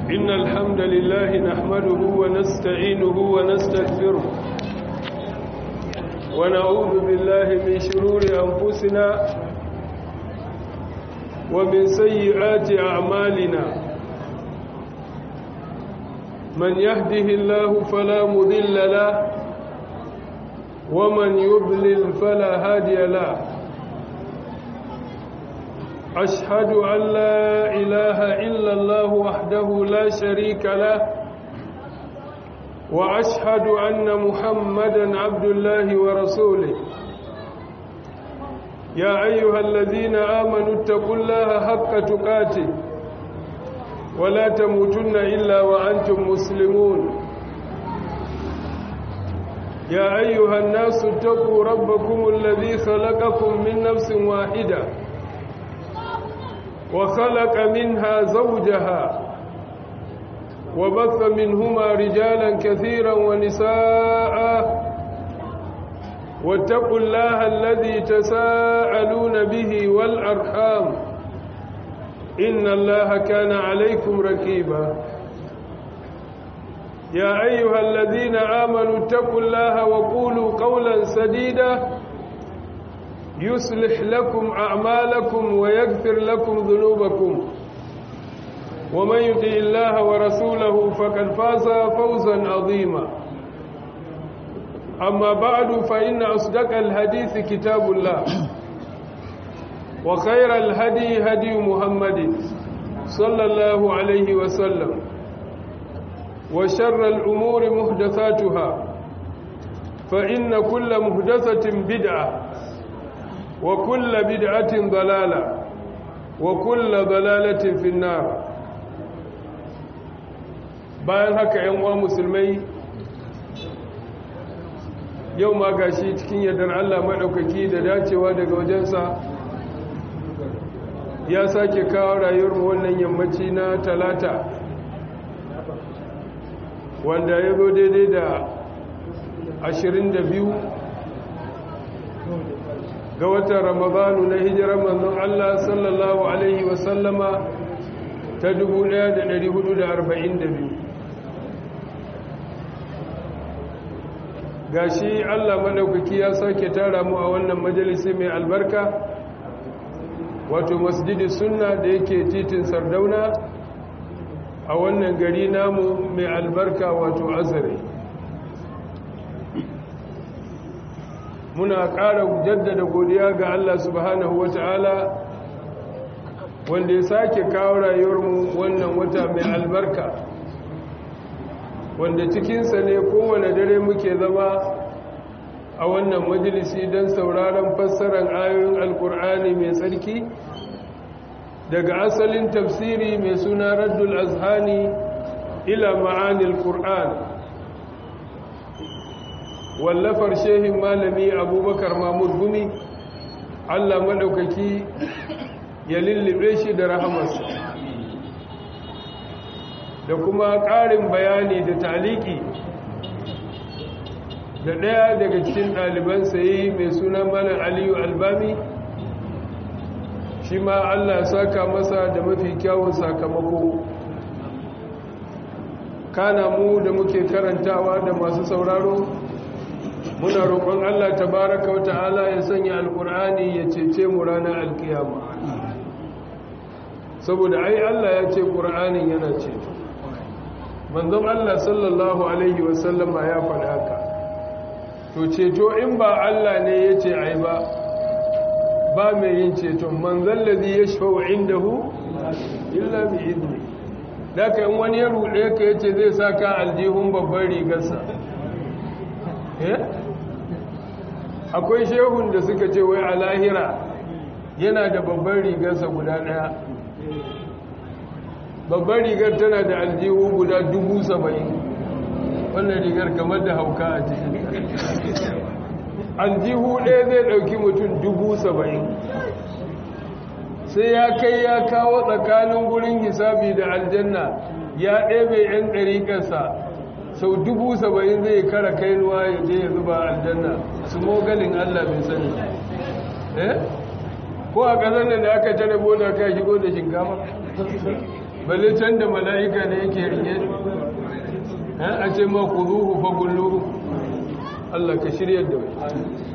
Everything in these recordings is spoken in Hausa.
إن الحمد لله نحمده ونستعينه ونستغفره ونعوذ بالله من شرور أنفسنا ومن سيئات أعمالنا من يهده الله فلا مذل له ومن يضلل فلا هادي له أشهد أن لا إله إلا الله وحده لا شريك له وأشهد أن محمدا عبد الله ورسوله يا أيها الذين آمنوا اتقوا الله حق تقاته ولا تموتن إلا وأنتم مسلمون يا أيها الناس اتقوا ربكم الذي خلقكم من نفس واحدة وخلق منها زوجها وبث منهما رجالا كثيرا ونساء واتقوا الله الذي تساءلون به والأرحام إن الله كان عليكم ركيبا يا أيها الذين آمنوا اتقوا الله وقولوا قولا سديدا يصلح لكم أعمالكم ويغفر لكم ذنوبكم ومن يطع الله ورسوله فقد فاز فوزا عظيما أما بعد فإن أصدق الحديث كتاب الله وخير الهدي هدي محمد صلى الله عليه وسلم وشر الأمور محدثاتها فإن كل محدثة بدعة وكل بدعة ضلالة وكل ضلالة في النار bayan haka ‘yan uwa musulmai yau ma gashi cikin yardar Allah maɗaukaki da dacewa daga wajensa ya sake kawo rayuwar wannan yammaci na talata wanda ya zo daidai da 22 ga watan ramadanu na hijirar manzon Allah sallallahu Alaihi wasallama ta 1442 gashi Allah madaukaki ya sake tara mu a wannan majalisi mai albarka wato masjidi sunna da yake titin sardauna a wannan gari namu mai albarka wato azare muna ƙara jaddada godiya ga Allah subhanahu wata'ala wanda ya sake kawo rayuwarmu wannan wata mai albarka wanda cikinsa ne kowane dare muke zama a wannan majalisi don sauraron fassarar ayoyin alkur'ani mai tsarki daga asalin tafsiri mai suna raddul azhani ila ma'anil qur'an wallafar shehin malami abubakar mahmud gumi allah maɗaukaki ya lullube shi da rahamarsa da kuma ƙarin bayani da taliki da ɗaya daga cikin ɗalibansa yi mai suna malar aliyu albami shi ma allah saka masa da mafi kyawun sakamako kana mu da muke karantawa da masu sauraro muna roƙon allah tabaraka wa ta'ala ya sanya alƙur'ani ya cece mu ranar alkiyama saboda ai allah ya ce ƙur'anin yana ceto manzon Allah sallallahu Alaihi wasallama ya faɗa haka to ceto in ba Allah ne ya ce ai ba ba mai yin ceton manzon lazi ya shafa inda hu illa bi izini daga in wani ya ruɗe ka ya ce zai sa ka aljihun babban rigarsa akwai shehun da suka ce wai a lahira yana da babban rigarsa guda ɗaya babbar rigar tana da aljihu guda dubu saba'in wannan rigar kamar da hauka a cikin aljihu ɗaya zai ɗauki mutum dubu saba'in sai ya kai ya kawo tsakanin gurin hisabi da aljanna ya ɗebe 'yan ɗariƙarsa sau dubu saba'in zai kara kainuwa ya je ya zuba aljanna su mogalin allah bai sani eh ko a ƙasar da aka tare boda ka shigo da shinkafa balle can da mala'ika ne yake rike a ce ma ku zuhu fagullu Allah ka shirya da wai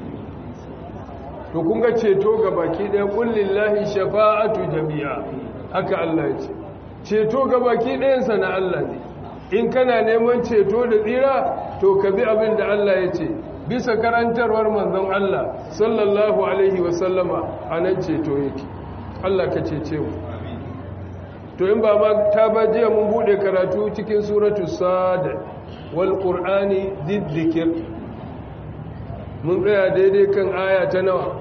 to kun ga ceto ga baki ɗaya ƙullin lahi shafa'atu jami'a haka Allah ya ce ceto ga baki ɗayansa na Allah ne in kana neman ceto da tsira to ka bi abin da Allah ya ce bisa karantarwar manzon Allah sallallahu alaihi wasallama a nan ceto yake Allah ka cece mu to in ba ma ta ba jiya mun bude karatu cikin suratu sad wal qur'ani diddikir mun tsaya daidai kan aya ta nawa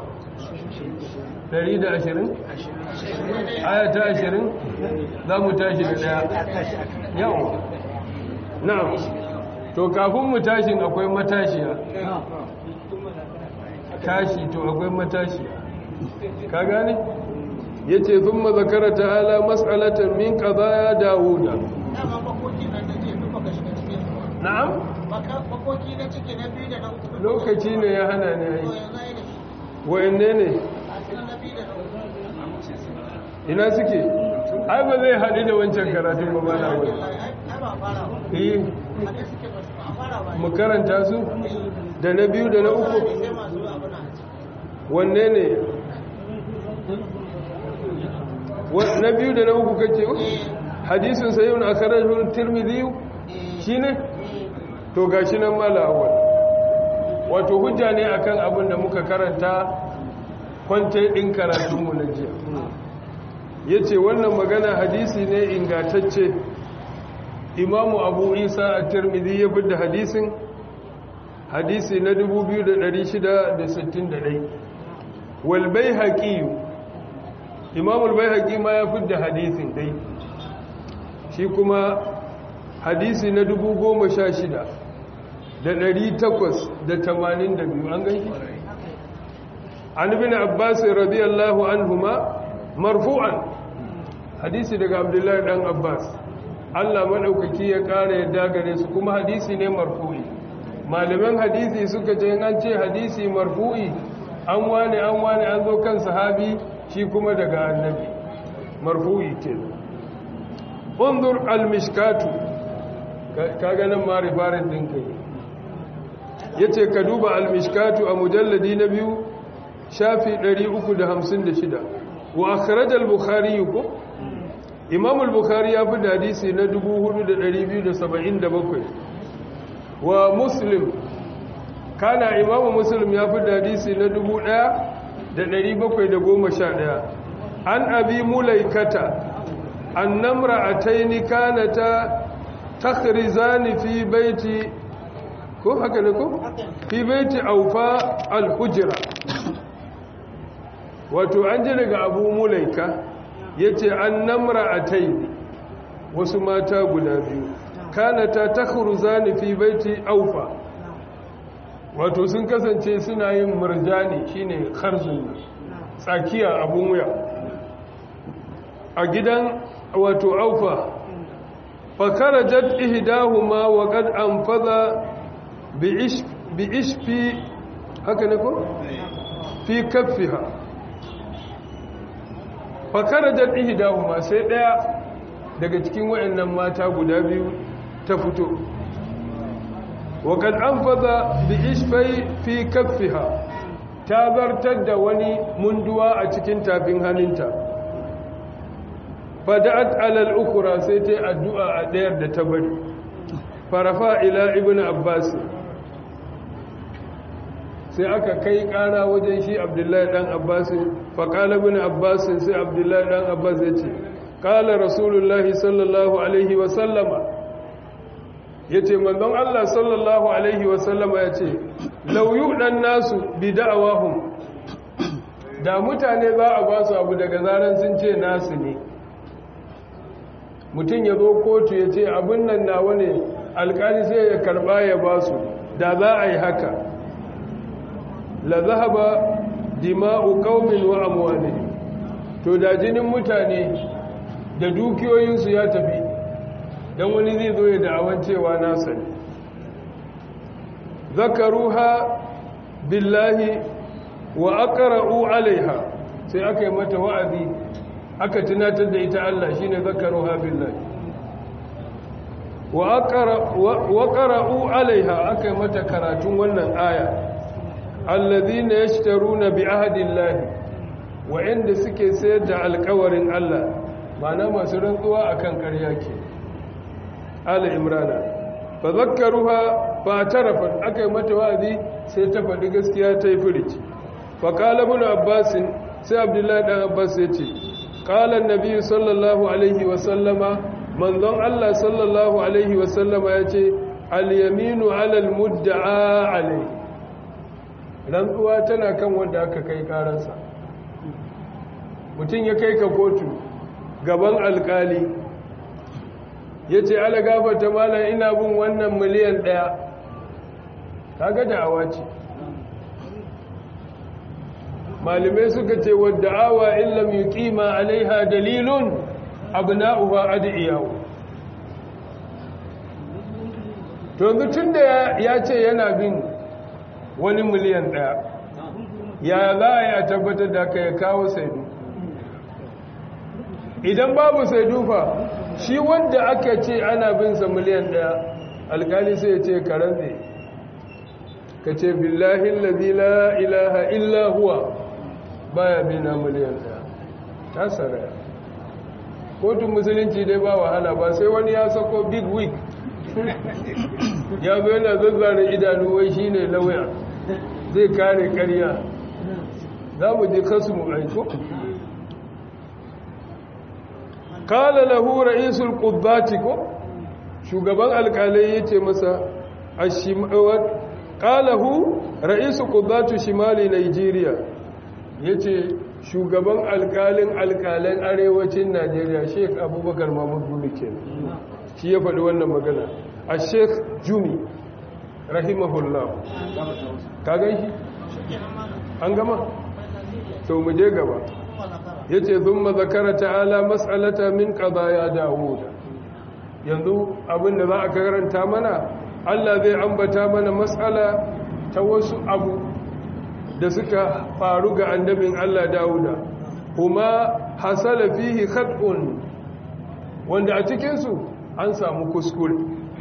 120 aya ta 20 za mu tashi da daya yau na'am to kafin mu tashin akwai matashiya tashi to akwai matashiya ka gane yace thumma zakara ta'ala mas'alatan min qadaya dauda na'am makoki na ciki na biyu da na uku lokaci ne ya hana ne ai wayanne ne ina suke ai ba zai haɗu da wancan karatun ba ba na wani eh mu karanta su da na biyu da na uku wanne ne na biyu da na uku kake hadisun sayyun a karajun tirmidhi shi ne to ga shi nan mala awal wato hujja ne akan abin da muka karanta kwanta ɗin karatunmu na jiya ya ce wannan magana hadisi ne ingatacce imamu abu isa a tirmidhi ya da hadisin hadisi na 2661 walbai haƙiyu imamul bai haƙi ma ya da hadisin dai shi kuma hadisi na 16,000 da 882 an gani an ibn abbas radiyallahu anhuma marfu'an hadisi daga abdullahi dan abbas Allah maɗaukaki ya ƙara yadda gare su kuma hadisi ne marfu'i malaman hadisi suka ce an ce hadisi marfu'i an wane an wane an zo kan sahabi shi kuma daga annabi marfu'i ke undur al-mishkatu kaga nan ma rifarin din kai yace ka duba al-mishkatu a mujalladi na biyu shafi 356 wa akhraj al-bukhari ko imam al-bukhari ya fi hadisi na 4277 wa muslim kana imam muslim ya fi hadisi na 1711 an abi mulaikata an namra ataini kanata takhrizani fi baiti ko haka ne ko fi baiti aufa al-hujra wato an ji daga abu mulaika ya ce an namra a taini wasu mata guda biyu kanata ta zani fi baiti aufa wato sun kasance suna yin murjani shine kharzun tsakiya abun wuya a gidan wato aufa fakarajat ihdahuma wa qad anfadha bi ishfi haka ne ko fi kaffiha fakarajar ihidahuma sai daya daga cikin wayannan mata guda biyu ta fito wakad an faza bi ishfai fi kaffiha ta zartar da wani munduwa a cikin tafin hannunta fada'at alal ukura sai ta addu'a a ɗayar da ta bari farafa ila ibn abbas sai aka kai ƙara wajen shi abdullahi ɗan abbasin faƙala bin abbasin sai abdullahi ɗan abbas ya ce ƙala rasulullahi sallallahu alaihi wasallama ya ce manzon allah sallallahu alaihi wasallama ya ce lauyu ɗan nasu bi da'awahun da mutane za a ba su abu daga zaren sun ce nasu ne mutum ya zo kotu ya ce abin nan nawa ne alkali sai ya karɓa ya ba su da za a yi haka la zahaba dima'u qaumin wa amwalihim to da jinin mutane da dukiyoyinsu ya tafi dan wani zai zo ya da'awan cewa nasa ne zakaruha billahi wa aqra'u alaiha sai aka yi mata wa'azi aka tunatar da ita Allah shine zakaruha billahi wa qara'u alaiha aka yi mata karatun wannan aya alladhina yashtaruna bi ahdillahi wa'anda suke sayar da alƙawarin Allah mana masu rantsuwa akan ƙarya ke ala imrana fa zakkaruha fa tarafat aka yi mata wa'azi sai ta faɗi gaskiya ta yi furici fa qala ibn abbas sai abdullahi dan abbas ya ce qala an-nabi sallallahu alaihi wa sallama manzon Allah sallallahu alaihi wa sallama ya ce al-yaminu ala al-mudda'a alaihi rantsuwa tana kan wanda aka kai karansa mutum ya kai ka kotu gaban alkali ya ce ala gafata malam ina bin wannan miliyan ɗaya kaga da'awa ce malamai suka ce wadda awa illam yi kima alaiha dalilun abna'uha adiyahu to yanzu tun da ya ce yana bin wani miliyan ɗaya ya za a yi a tabbatar da aka ya kawo saidu idan babu saidu fa shi wanda aka ce ana binsa miliyan ɗaya alkali sai ya ce karantse ka ce billahi lalzi la ilaha illa huwa baya bina miliyan ɗaya ta saraya kotun musulunci dai ba wahala ba sai wani ya sako big week ya zo yana zazzara idanu wai shi ne lauya zai kare karya za mu je kasu mu aiko kala lahu ra'isul quddati ko shugaban alkalai yace masa ashimawat qalahu ra'isul quddatu shimali nigeria yace shugaban alkalin alkalan arewacin najeriya sheikh abubakar mahmud gumi kenan shi ya faɗi wannan magana a sheikh jumi rahimahullah ka gan shi an gama to mu je gaba ya ce zun zakara ta'ala matsalata min ya dawuda yanzu abinda za a karanta mana allah zai ambata mana matsala ta wasu abu da suka faru ga annabin allah dawuda kuma hasala fihi khat'un wanda a cikinsu an samu kuskure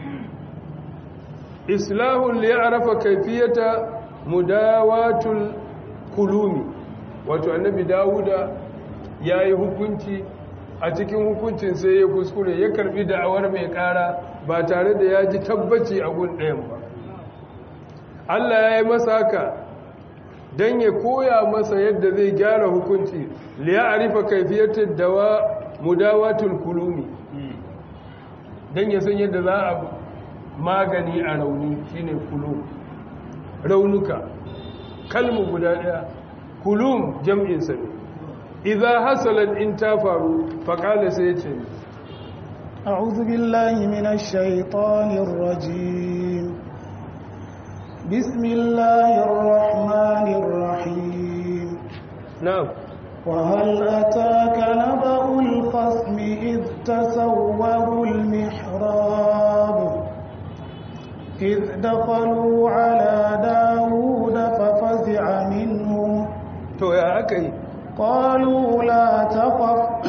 islahun li ya'rafa kayfiyata mudawatul kulumi wato annabi dawuda yayi hukunci a cikin hukuncin sai ya kuskure ya karbi da'awar mai kara ba tare da ya ji tabbaci a gun ɗayan ba Allah ya yi masa haka don ya koya masa yadda zai gyara hukunci li ya'rifa kayfiyatat dawa mudawatul kulumi don ya san yadda za a magani a rauni shine kulum raunuka kalmu guda daya kulum jam'insa ne idza hasalat in ta faru faqala sai ce أعوذ بالله من الشيطان الرجيم بسم الله الرحمن الرحيم نعم وهل أتاك نبأ الخصم إذ تسوروا المحراب إذ دخلوا على داود ففزع منهم to ya aka yi قالوا لا تخف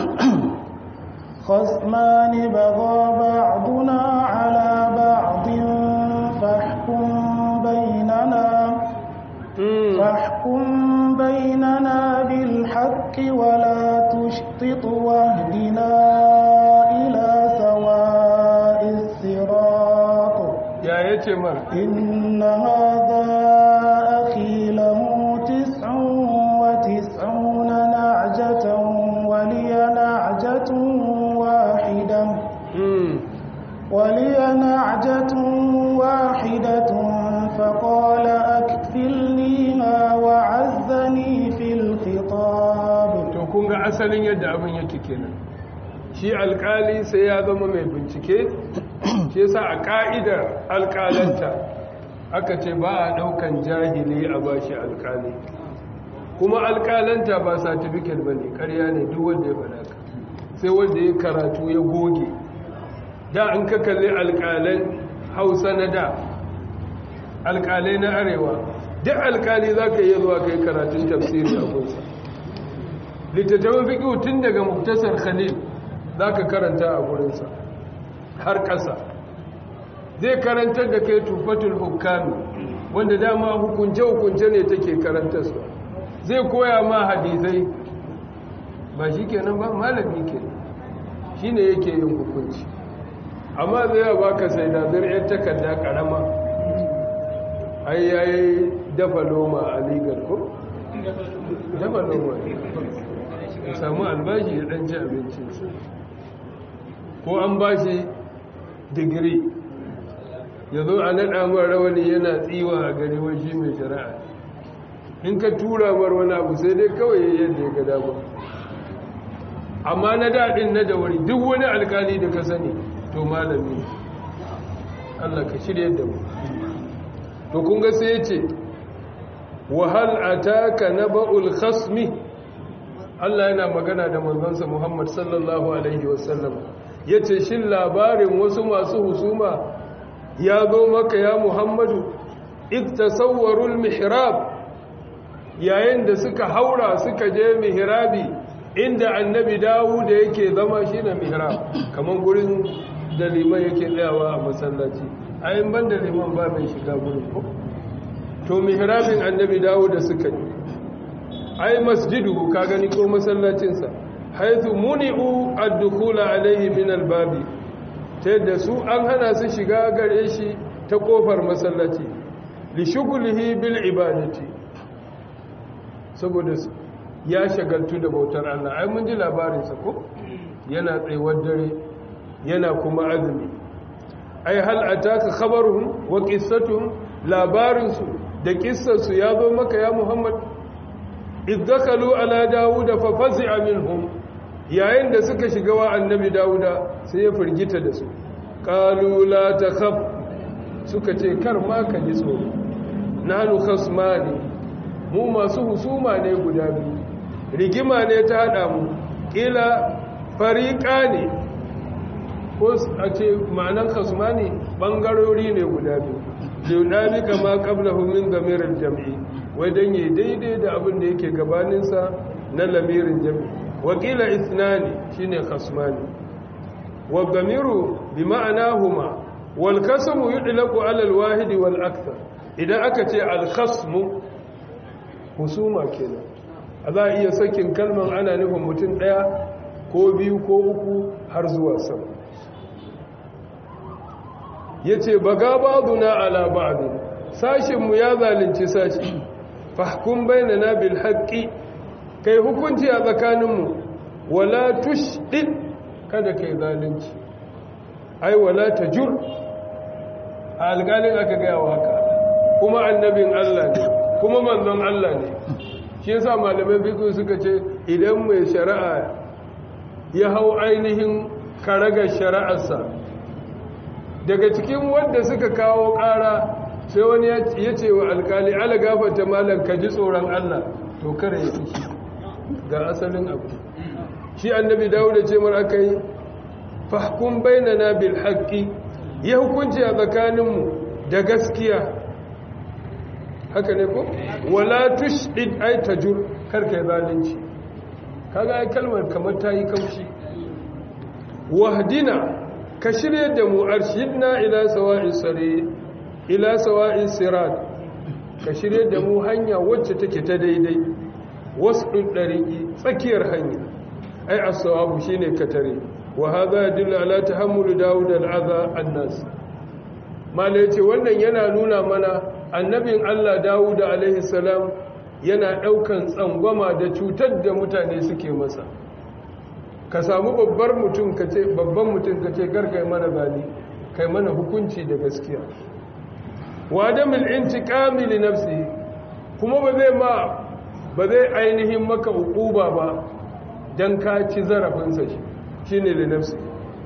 خصمان بغى بعضنا على بعض فاحكم بيننا فاحكم بيننا بالحق ولا تشطط واهدنا إلى سواء الصراط ya yace mar إن هذا أخي له تسع وتسعون نعجة ولي نعجة واحدة mm. ولي نعجة واحدة فقال أكفلنيها وعزني في الخطاب to kun ga asalin yadda abin yake kenan shi alkali sai ya zama mai bincike shi yasa a ka'idar alkalanta aka ce ba a daukan jahili a bashi alkali kuma alkalanta ba certificate ba ne karya ne duk wanda ya faɗa ka sai wanda ya karatu ya goge da an ka kalli alkalan hausa na da alkalai na arewa duk alkali za ka iya zuwa kai karatun tafsiri a kunsa littattafan fiƙi tun daga muktasar khalil za ka karanta a gurinsa har ƙasa zai karantar da kai tufatul hukami wanda dama hukunce-hukunce ne take karantarsa zai koya ma hadisai ba shi kenan ba malami ke shi ne yake yin hukunci amma zai ba ka sai da zir'ar takarda karama ai yayi dafa loma a ligar ko? dafa loma ya samu albashi ya ɗanci abincinsa ko an ba shi digiri ya zo a naɗa mara rawani yana tsiwa a gari waje mai shari'a in ka tura mar wani abu sai dai kawai yadda ya gada ba amma na daɗin na da wuri duk wani alkali da ka sani to malami Allah ka shirya da mu to kun ga sai ya ce wahal ataka naba'ul khasmi Allah yana magana da manzansa Muhammad sallallahu alaihi wasallam yace shin labarin wasu masu husuma ya zo maka ya Muhammadu iktasawwarul mihrab yayin da suka haura suka je mihrabi inda annabi Dawud yake zama shine mihrab kaman gurin da liman yake tsayawa a masallaci ayin ban da liman ba mai shiga gurin ko to mihrabin annabi Dawud da suka yi ai masjidu ka gani ko masallacinsa haithu muni'u ad-dukhula alayhi min al-babi ta yadda su an hana su shiga gare shi ta kofar masallaci li shughlihi bil ibadati saboda ya shagaltu da bautar Allah ai mun ji labarin sa ko yana tsayuwar dare yana kuma azumi ai hal ataka khabaruhum wa qissatuhum labarin su da kissar su ya zo maka ya Muhammad iddakalu ala dawuda fa fazi'a minhum yayin da suka shiga wa annabi dawuda sai ya firgita da su qalu la takhaf suka ce kar ma ka ji tsoro nahnu khasmani mu masu husuma ne guda biyu rigima ne ta hada mu kila fariqa ne ko a ce ma'anan khasmani bangarori ne guda biyu liunabi kama qablahu min damiril jam'i wai don yi daidai da abin da yake gabaninsa na lamirin jami wakila isnani shine khasmani wa damiru bi ma'ana huma wal kasmu yudlaqu ala al wahid wal akthar idan aka ce al khasmu husuma kenan a za a iya sakin kalman ana nufin mutum daya ko biyu ko uku har zuwa sama yace baga ba'duna ala ba'd sashin mu ya zalunci sashi fahkum bainana bil haqqi kai hukunci a tsakaninmu wala tushdid kada kai zalunci ai wala tajur alƙalin aka gaya wa haka kuma annabin Allah ne kuma manzon Allah ne shi yasa malamai fiqh suka ce idan mai shari'a ya hau ainihin karagar shari'arsa daga cikin wanda suka kawo ƙara sai wani ya ce wa alkali ala gafata malam ka ji tsoron Allah to kare ya fushi ga asalin abu shi annabi dawuda ce mar aka yi fahkun bainana bil haqqi ya hukunci a tsakaninmu da gaskiya haka ne ko wala tushdid ay tajur karka zalunci kaga ai kalmar kamar ta yi kaushi wahdina ka shirye da mu arshidna ila sawa'is sari ila sawa'in sirat ka shirye da mu hanya wacce take ta daidai wasu ɗariki tsakiyar hanya ai as-sawabu shine katare wa hadha yadullu ala tahammul daud al-adha an-nas mala yace wannan yana nuna mana annabin Allah Dawud alaihi salam yana daukan tsangwama da cutar da mutane suke masa ka samu babbar mutum kace babban mutum kace garkai mana bani kai mana hukunci da gaskiya wa adamul intiqami li nafsihi kuma ba zai ma ba zai ainihin maka uquba ba dan ka ci zarafin sa shi shine li nafsi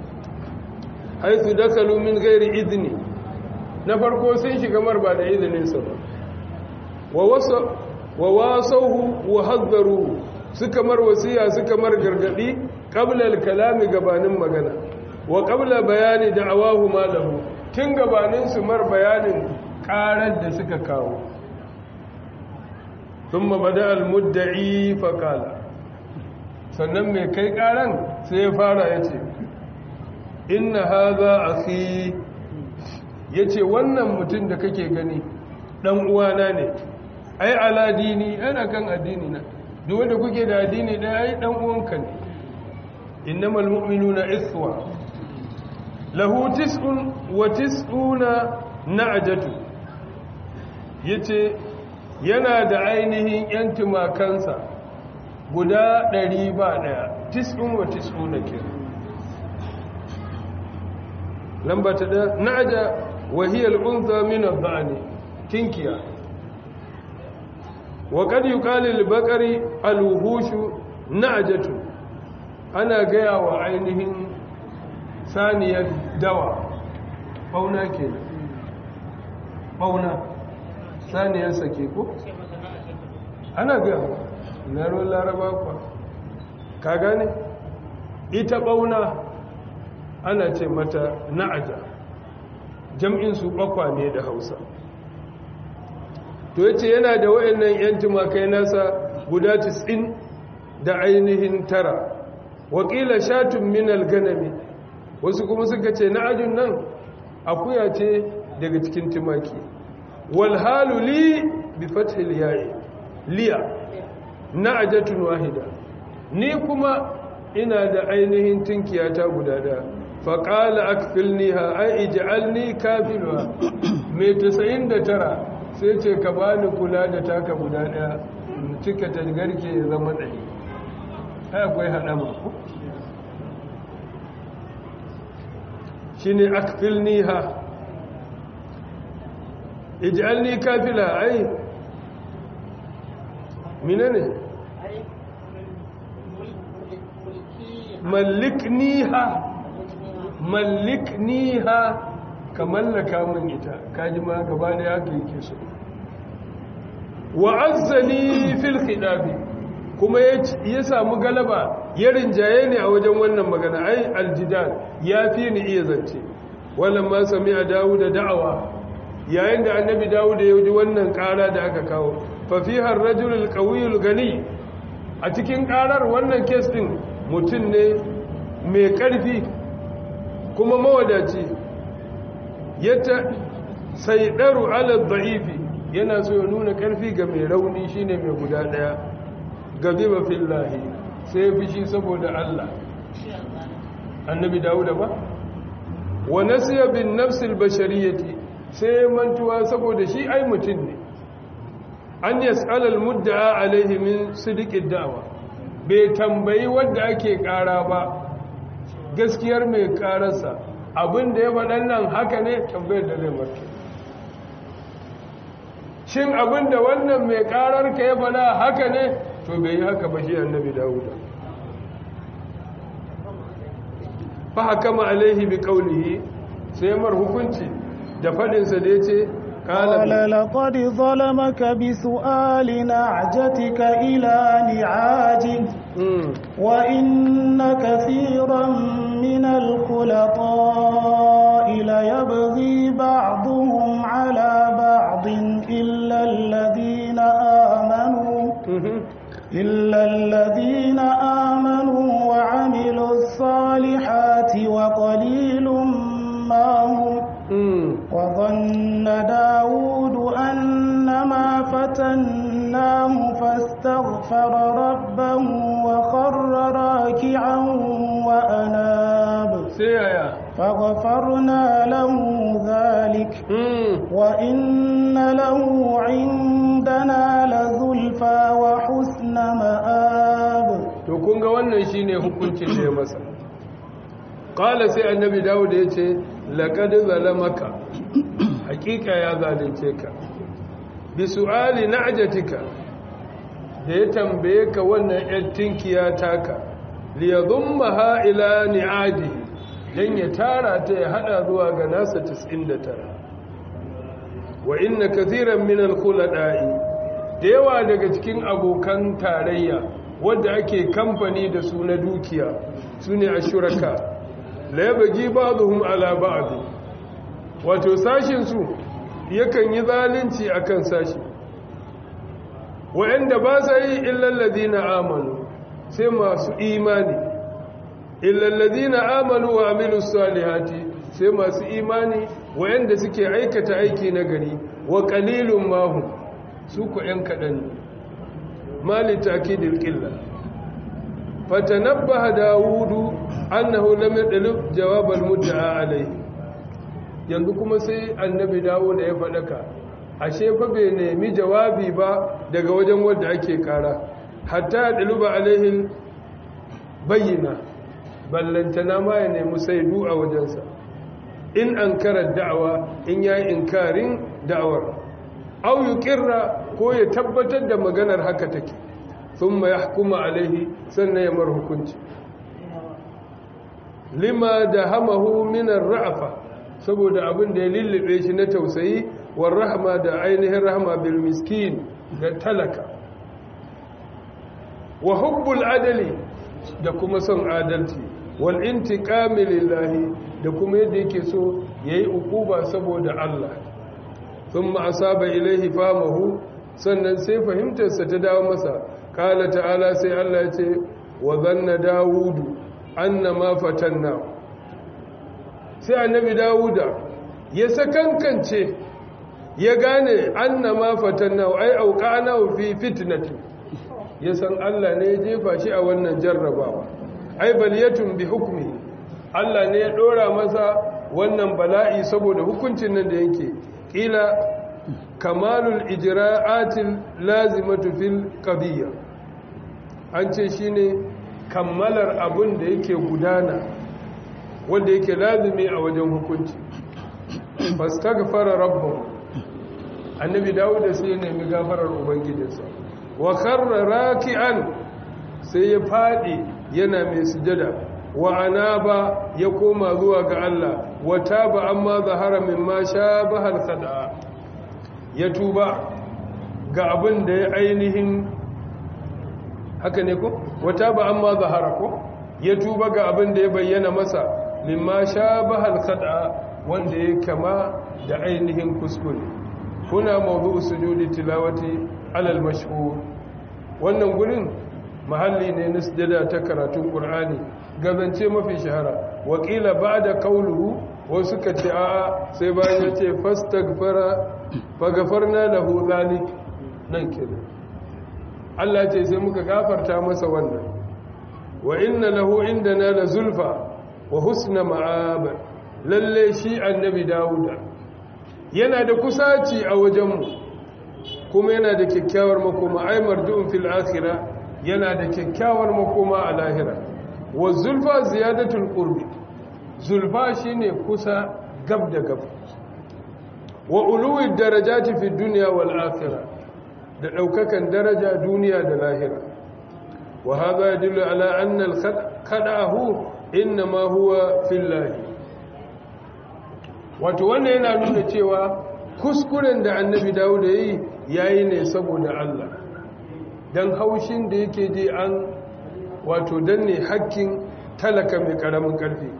haythu dakalu min ghairi idni na farko sun shiga mar ba da izinin sa ba wa wasa wa wasauhu wa haddaru suka mar wasiya suka mar gargadi qabla al-kalami gabanin magana wa qabla bayani da'awahu ma lahu tun gabanin su mar bayanin karar da suka kawo ثم بدا المدعي فقال sannan mai kai karan sai ya fara ya ce inna haza akhi ya ce wannan mutum da kake gani ɗan uwana ne ai ala dini ana kan addini na duk wanda kuke da addini ɗaya ai ɗan uwanka ne innamal mu'minuna ikhwa lahu tis'un wa tis'una na'jatu yace yana da ainihin yan tumakansa guda ɗari ba ɗaya tis'un wa tis'una ke lamba ta da na'ja wa hiya al-unza min adh-dhani tinkiya wa qad yuqalu lil-baqari al-wuhushu na'jatu ana gaya wa ainihin saniyar dawa bauna ke bauna saniyar sake ko ana gaya wa na ruwan laraba kwa ka gane ita bauna ana ce mata na'aja jam'in su bakwa ne da hausa to yace yana da wayannan yan tumakai nasa guda 90 da ainihin tara wakila shatun minal ganami wasu kuma suka ce na'ajun nan akuya ce daga cikin tumaki wal halu li bi fathil ya'i liya na'ajatun wahida ni kuma ina da ainihin tinkiyata guda da faqala akfilniha ai ij'alni kafilwa mai 99 sai ce ka bani kula da taka guda daya cika ta garke ya zama ɗari ai akwai haɗama ku shi ne akfilniha ij'alni kafila ai mine ne mallikniha mallikniha ka mallaka min ita kaji ma gaba da haka yake so wa'azzani fil khidabi kuma ya samu galaba ya rinjaye ne a wajen wannan magana ai aljidal ya fi ni iya zance wannan ma sami a dawo da da'awa yayin da annabi dawo da ya ji wannan kara da aka kawo fafihar rajulul qawiyul gani a cikin karar wannan kes din mutum ne mai karfi kuma mawadaci yata saidaru ala dha'ifi yana so ya nuna karfi ga mai rauni shine mai guda daya gaziba fillahi sai ya fishi saboda Allah annabi dawuda ba wa nasiya bin nafsil bashariyati sai mantuwa saboda shi ai mutum ne an yas'alal mudda'a alaihi min sidiqid da'wa bai tambayi wanda ake kara ba gaskiyar mai kararsa abinda ya faɗan nan haka ne tambayar da zai marke shin abinda wannan mai karar ka ya faɗa haka ne to bai yi haka ba shi annabi dawuda fa hakama alaihi bi qawlihi sai mar hukunci da fadin sa da yace قال لقد ظلمك بسؤال نعجتك إلى نعاجه وإن كثيرا من الخلطاء ليبغي بعضهم على بعض إلا الذين آمنوا إلا الذين آمنوا وعملوا الصالحات وقليل ما هم وظن داود أنما فتناه فاستغفر ربه وخر راكعا وأناب فغفرنا له ذلك وإن له عندنا لزلفى وحسن مآب to kun ga wannan shine hukuncin da ya masa qala sai annabi dawud ya ce laqad zalamaka hakika ya zalunce ka bi su'ali na'jatika da ya tambaye ka wannan yar tinkiya taka li yadhummaha ila ni'adi dan ya tara ta ya hada zuwa ga nasa 99 wa inna kathiran min al-khulada'i da yawa daga cikin abokan tarayya wadda ake kamfani da su na dukiya su ne a shuraka la ya bagi ba'duhum ala ba'd wato sashin su yakan yi zalunci akan sashi wa'anda ba sa yi illal ladina amanu sai masu imani illallazina amanu wa amilus salihati sai masu imani wayanda suke aikata aiki na gari wa qalilun mahum su ku yan kadan mali takidil qilla fatanabbaha dawudu annahu lam yadlub jawab al-mudda'a alayhi yanzu kuma sai annabi dawo da ya faɗaka ashe fa bai nemi jawabi ba daga wajen wanda ake kara hatta ya ɗaluba alaihin bayyana ballantana ma ya nemi saidu a wajensa in an karar da'awa in ya yi inkarin da'awar au yi kirra ko ya tabbatar da maganar haka take sun ma ya hukuma alaihi sannan ya mar hukunci lima da hamahu minar ra'afa saboda abin da ya lullube shi na tausayi war rahama da ainihin rahama bil miskin ga talaka wa hubbul adali da kuma son adalci wal intiqami lillahi da kuma yadda yake so yayi ukuba saboda Allah thumma asaba ilaihi famahu sannan sai fahimtarsa ta dawo masa kala ta'ala sai Allah ya ce wa zanna dawudu annama fatanna sai annabi dawuda ya sakankance ya gane annama fatanna ai auqana fi fitnati ya san Allah ne ya jefa shi a wannan jarrabawa ai baliyatun bi hukmi Allah ne ya dora masa wannan bala'i saboda hukuncin nan da yake kila kamalul ijra'atil lazimatu fil qadiyya an ce shine kammalar abun da yake gudana wanda yake lazimi a wajen hukunci fastaghfara rabbahu annabi dawud sai ya nemi gafarar ubangijinsa wa kharra raki'an sai ya fadi yana mai sujada wa anaba ya koma zuwa ga Allah wa taba amma zahara mimma shabaha al-khada'a ya tuba ga abin da ya ainihin haka ne ko wa taba amma zahara ko ya tuba ga abin da ya bayyana masa mimma shabaha al-khada'a wanda ya kama da ainihin kuskure kuna mawdu'u sujudi tilawati alal mashhur wannan gurin mahalli ne na sujada ta karatun qur'ani gazance mafi shahara wakila ba'da qawluhu wasu ka ce a'a sai bayan ya ce fastaghfara faghfarna lahu zalik nan kenan Allah ce sai muka gafarta masa wannan wa inna lahu indana la zulfa wa husna ma'ab lalle shi annabi dauda yana da kusaci a wajenmu kuma yana da kyakkyawar makoma ai mardu'un fil akhirah yana da kyakkyawar makoma a lahira wa zulfa ziyadatul qurbi zulfa shine kusa gab da gab wa uluwi darajati fi dunya wal akhirah da daukakan daraja duniya da lahira wa hadha yadullu ala anna al khada'ahu inma huwa fillahi wato wannan yana nuna cewa kuskuren da annabi dawud ya yi yayi ne saboda Allah dan haushin da yake je an wato danne hakkin talaka mai karamin karfi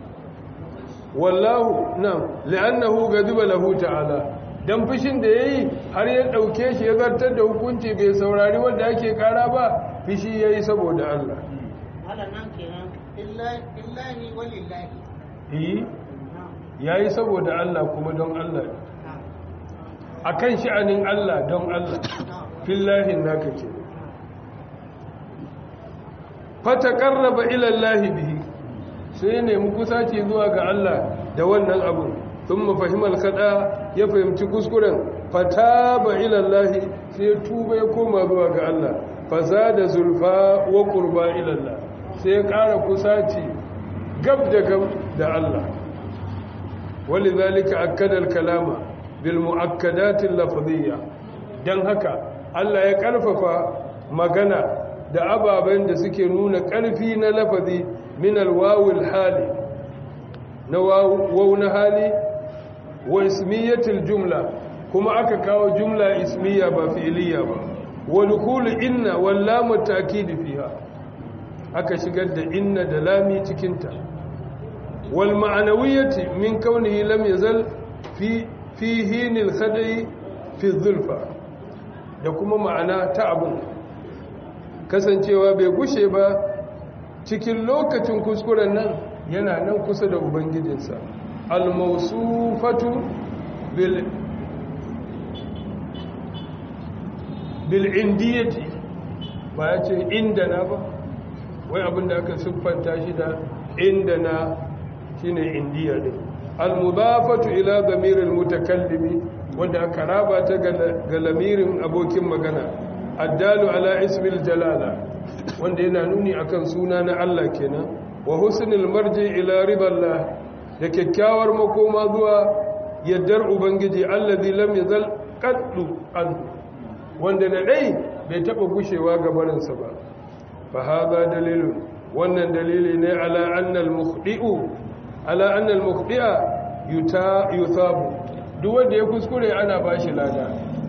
wallahu na li'annahu gadiba lahu ta'ala dan fushin da yayi har ya dauke shi ya zartar da hukunci bai saurari wanda ake kara ba fishi yayi saboda Allah Allah nan kenan illahi walillahi eh yayi saboda Allah kuma don Allah akan sha'anin Allah don Allah fillahi naka ke fataqarraba ila Allah bihi sai ne mu kusaci zuwa ga Allah da wannan abu thumma fahima al-khada ya fahimci kuskuren fataba ila Allah sai ya tuba ya koma zuwa ga Allah fazada zulfa wa qurba ila Allah sai ya ƙara kusaci gab da gab da Allah ولذلك أكد الكلام بالمؤكدات اللفظية dan haka Allah ya karfafa magana da ababen da suke nuna karfi na lafazi min alwawil hali na waw na hali wa ismiyatil jumla kuma aka kawo jumla ismiya ba fi'liya ba wa dukul inna wal lam ta'kid fiha aka shigar da inna da lami cikin ta والمعنوية من كونه لم يزل في في هين الخدع في الظلفة da kuma ma'ana ta abun kasancewa bai gushe ba cikin lokacin kuskuren nan yana nan kusa da ubangijinsa al-mawsufatu bil bil indiyati ba ya ce inda na ba wai abinda aka siffanta shi da inda na shine indiya ne al-mudafatu ila damiril mutakallimi wanda aka raba ta ga lamirin abokin magana addalu ala ismil jalala wanda yana nuni akan suna na Allah kenan wa husnul marji ila riballah da kyakkyawar makoma zuwa yaddar ubangiji allazi lam yazal qaddu an wanda da dai bai taba gushewa ga barinsa ba fa hadha dalilun wannan dalili ne ala anna al mukhdi'u ala anna al mukhdi'a yuta yuthabu duk wanda ya kuskure ana bashi lada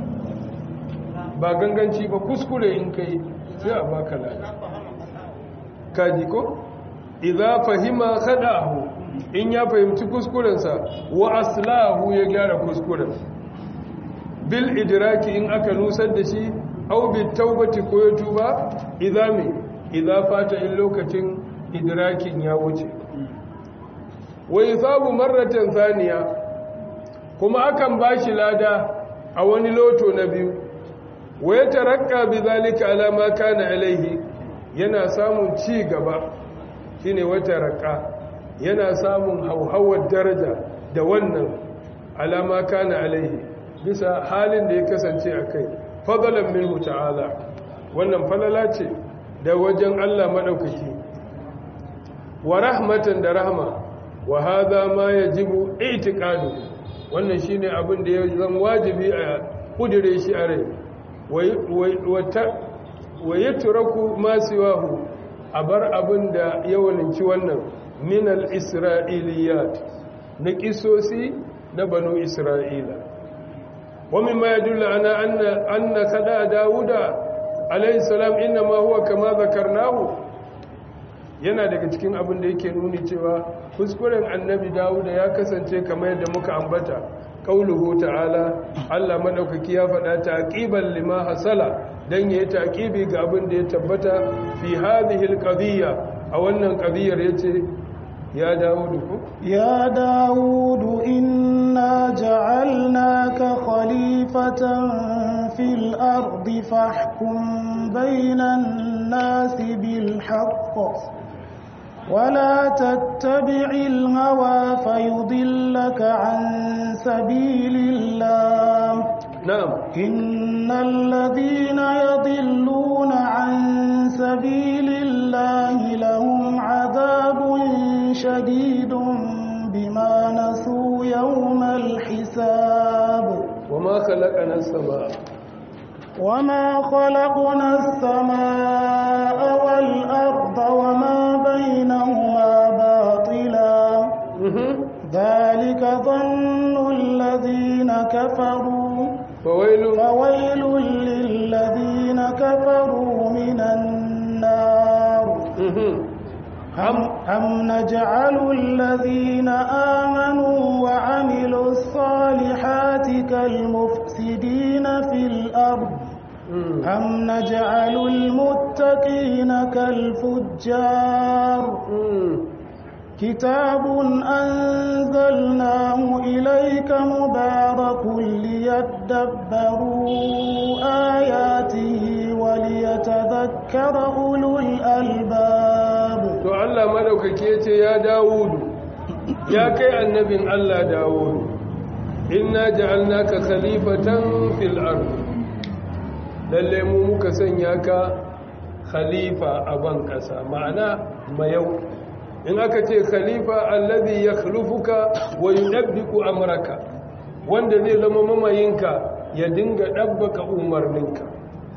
ba ganganci ba kuskure in kai sai a baka lada kaji ko idza fahima khadahu in ya fahimci kuskurensa wa aslahu ya gyara kuskuren bil idraki in aka nusar da shi aw bit taubati ko ya tuba idza me idza fata in lokacin idrakin ya wuce wa yusabu marratan thaniya kuma akan bashi lada a wani loto na biyu wa yatarakka bidhalika ala ma kana alaihi yana samun ci gaba shine wata raka yana samun hauhawar daraja da wannan alama kana alaihi bisa halin da ya kasance a kai fadalan minhu ta'ala wannan falala ce da wajen Allah madaukaki wa rahmatan da rahma wa hadha ma yajibu i'tiqadu wannan shine abin da ya zan wajibi a kudire shi a rai wa yatraku ma siwahu a bar abin da ya walinci wannan minal isra'iliyat na kisosi na banu isra'ila wani ma ya dula ana anna kada dawuda alaihissalam inna ma huwa kama zakarnahu yana daga cikin abin da yake nuni cewa kuskuren annabi dawuda ya kasance kamar yadda muka ambata kauluhu ta'ala Allah madaukaki ya faɗa taqiban lima hasala dan yayi taqibi ga abin da ya tabbata fi hadhihi alqadiyya a wannan qadiyar yace ya Dawudu ko ya Dawudu inna ja'alnaka khalifatan fil ardi fahkum bainan nasi bil haqq ولا تتبع الهوى فيضلك عن سبيل الله نعم إن الذين يضلون عن سبيل الله لهم عذاب شديد بما نسوا يوم الحساب وما خلقنا السماء وما خلقنا السماء والأرض وما بينهما باطلا ذلك ظن الذين كفروا فويل فويل للذين كفروا من النار أم, أم نجعل الذين آمنوا وعملوا الصالحات كالمفسدين في الأرض أم نجعل المتقين كالفجار كتاب أنزلناه إليك مبارك ليدبروا آياته وليتذكر أولو الألباب to Allah madaukake yace ya Dawudu ya kai annabin Allah Dawudu inna ja'alnaka khalifatan fil ard lalle mu muka sanya ka khalifa a ban kasa ma'ana mayau in aka ce khalifa alladhi yakhlufuka wa yunabbiku amraka wanda zai zama mamayinka ya dinga dabbaka umarninka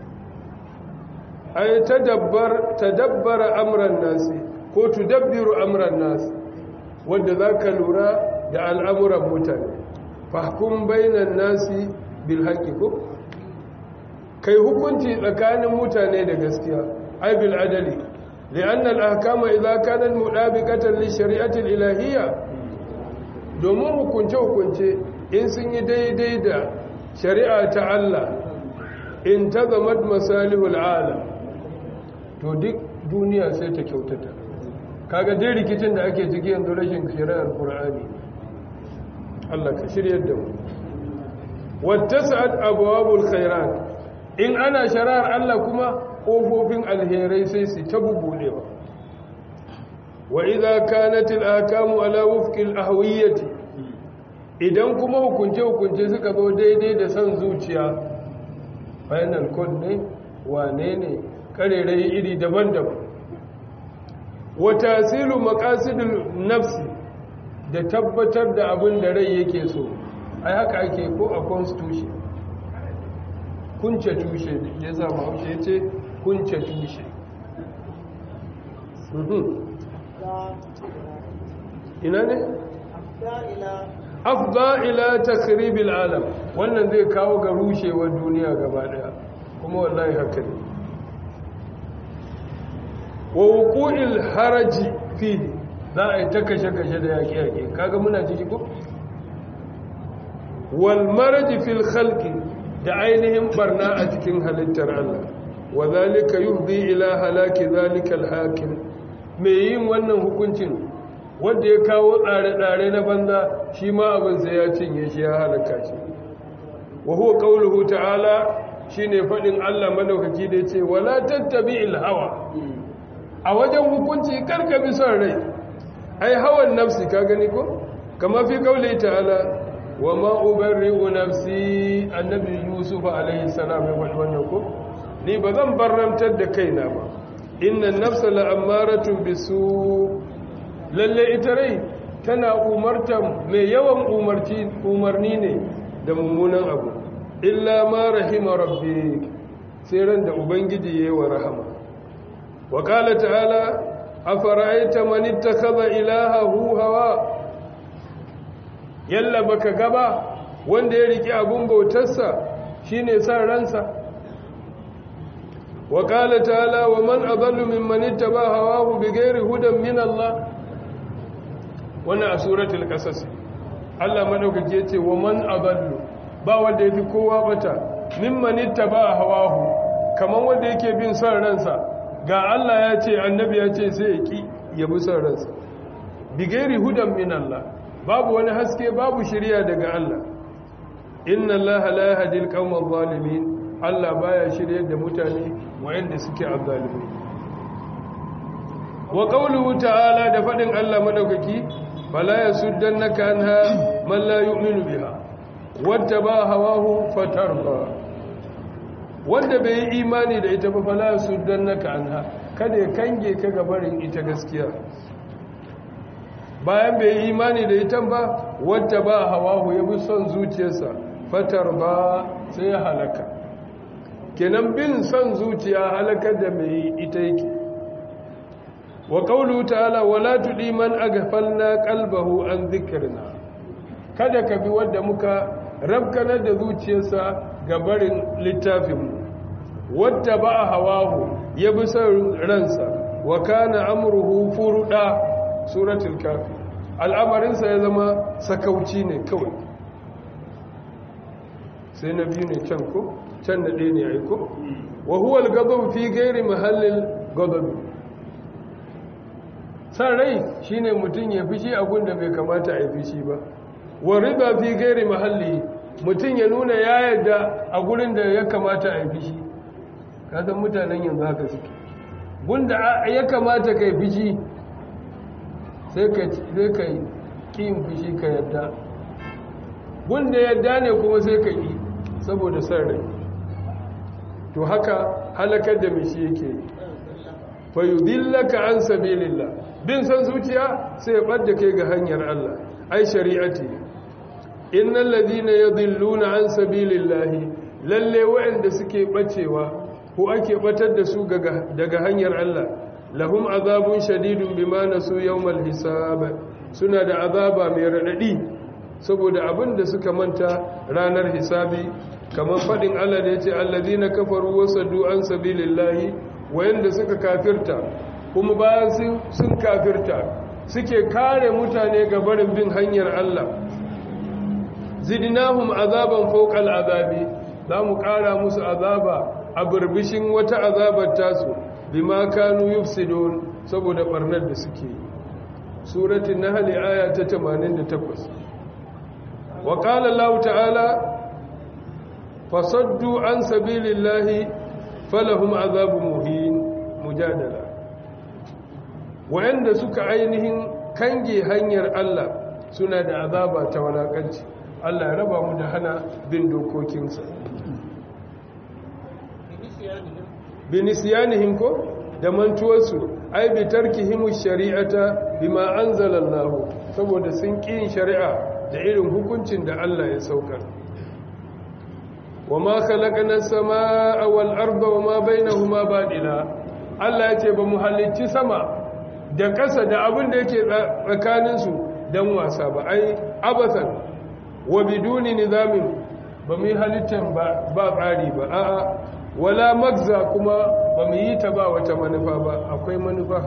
ay tadabbar tadabbara amran nasi ko tudabbiru amran nasi wanda zaka lura da al'amuran mutane fahkum bainan nasi bil haqqi ko kai hukunci tsakanin mutane da gaskiya ay bil adali لأن الأحكام إذا كانت مطابقة للشريعة الإلهية domin hukunce-hukunce in sun yi daidai da shari'a ta Allah in ta zama masalihul ala to duk duniya sai ta kyautata kaga dai rikicin da ake ciki yanzu rashin shari'ar qur'ani Allah ka shiryar da mu wattasat abwabul khairat in ana shari'ar Allah kuma kofofin alherai sai su ta bubudewa wa idza kanat al-ahkamu ala wufqi al-ahwiyati idan kuma hukunce hukunce suka zo daidai da san zuciya final code ne wane ne karerai iri daban-daban wa tasilu maqasidul nafsi da tabbatar da abin da rai yake so ai haka ake ko a constitution kunce tushe ya zama haushe ya ce kunce tushe ina ne? afda ila takribil alam wannan zai kawo ga rushewar duniya gaba daya kuma wallahi haka ne wa wuqu'il haraji fihi za a yi ta kashe-kashe da yaƙe-yaƙe kaga muna ciki ko? wal maraji fil khalqi da ainihin barna a cikin halittar Allah wa zalika yuhdi ila halaki zalika al-hakim me yin wannan hukuncin wanda ya kawo tsare-tsare na banza shi ma abin sai ya cinye shi ya halaka shi wa huwa qawluhu ta'ala shine fadin Allah madaukaki da yace wala tattabi'il hawa a wajen hukunci karka bi son rai ai hawan nafsi ka gani ko kama fi qawli ta'ala wa ma ubarri'u nafsi annabi yusuf alaihi salam ya faɗi wannan ko ni ba zan barramtar da kaina ba inna nafsa la'ammaratun bisu lalle ita rai tana umarta mai yawan umarci umarni ne da mummunan abu illa ma rahima rabbi sai ran da ubangiji yayi wa rahama wa qala ta'ala afara'aita man ittakhadha ilahahu hawa yalla baka gaba wanda ya riki abun bautarsa shine san ransa wa qala ta'ala wa man adallu mimman ittaba hawahu bighairi hudan min Allah wannan a suratul qasas Allah madaukake yace wa man adallu ba wanda yafi kowa bata mimman ittaba hawahu kaman wanda yake bin san ransa ga Allah ya ce annabi ya ce sai ya ki ya bi san ransa bighairi hudan min Allah babu wani haske babu shirya daga Allah inna Allah la yahdi al-qawma adh-dhalimin Allah baya shiryar da mutane wayanda suke azzalimi wa qawluhu ta'ala da fadin Allah madaukaki fala yasuddannaka anha man la yu'minu biha wattaba hawahu fatarda wanda bai yi imani da ita ba fala yasuddannaka anha kada ya kange ka gabarin ita gaskiya bayan bai yi imani da ita ba wata ba hawahu ya bi son zuciyarsa fatar ba sai ya halaka kenan bin son zuciya halakar da mai ita yake wa qawlu ta'ala wala tudi man aghfalna qalbahu an dhikrina kada ka bi wanda muka rabkanar da zuciyarsa ga barin littafin wata ba hawahu ya bi son ransa wa kana amruhu furuda suratul kafi al'amarinsa ya zama sakauci ne kawai sai na biyu ne can ko can da ɗaya ne aiko wa huwa al fi gairi mahallin gadabi san rai shine mutum ya fishi abun da bai kamata a yi fishi ba wa riba fi gairi mahalli mutum ya nuna ya yarda a gurin da ya kamata a yi fishi kasan mutanen yanzu haka suke gunda ya kamata ka yi fishi sai ka yi ƙin fushi ka yadda gunda yadda ne kuma sai ka yi saboda san rai to haka halakar da mishi yake yi fayudillaka an sabilillah bin san zuciya sai ya ɓadda kai ga hanyar Allah ai shari'ati innal ladina yadhilluna an sabilillahi lalle waɗanda suke bacewa ko ake batar da su daga hanyar Allah lahum azabun shadidun bima nasu yawmal hisab suna da azaba mai radadi saboda abin da suka manta ranar hisabi kamar fadin Allah da yace allazina kafaru wasaddu an sabilillahi wayanda suka kafirta kuma bayan sun kafirta suke kare mutane ga barin bin hanyar Allah zidnahum azaban fawqa al'azabi za mu kara musu azaba a burbishin wata azabar tasu bima kanu yufsidun saboda barnar da suke yi suratul nahl aya ta 88 wa qala allah ta'ala fasaddu an sabilillahi falahum azabun muhin mujadala wa'anda suka ainihin kange hanyar Allah suna da azaba ta walakanci Allah ya raba mu da hana bin dokokinsa binisyanihim ko da mantuwarsu ai bi tarkihim shari'ata bima anzalallahu saboda sun ƙin shari'a da irin hukuncin da Allah ya saukar wama khalaqna as-samaa wal arda wama bainahuma badila Allah ya ce ba mu halicci sama da ƙasa da abin da yake tsakaninsu don wasa ba ai abasan wa biduni nizamin ba mu yi halittar ba tsari ba a'a wala magza kuma ba mu yi ta ba wata manufa ba akwai manufa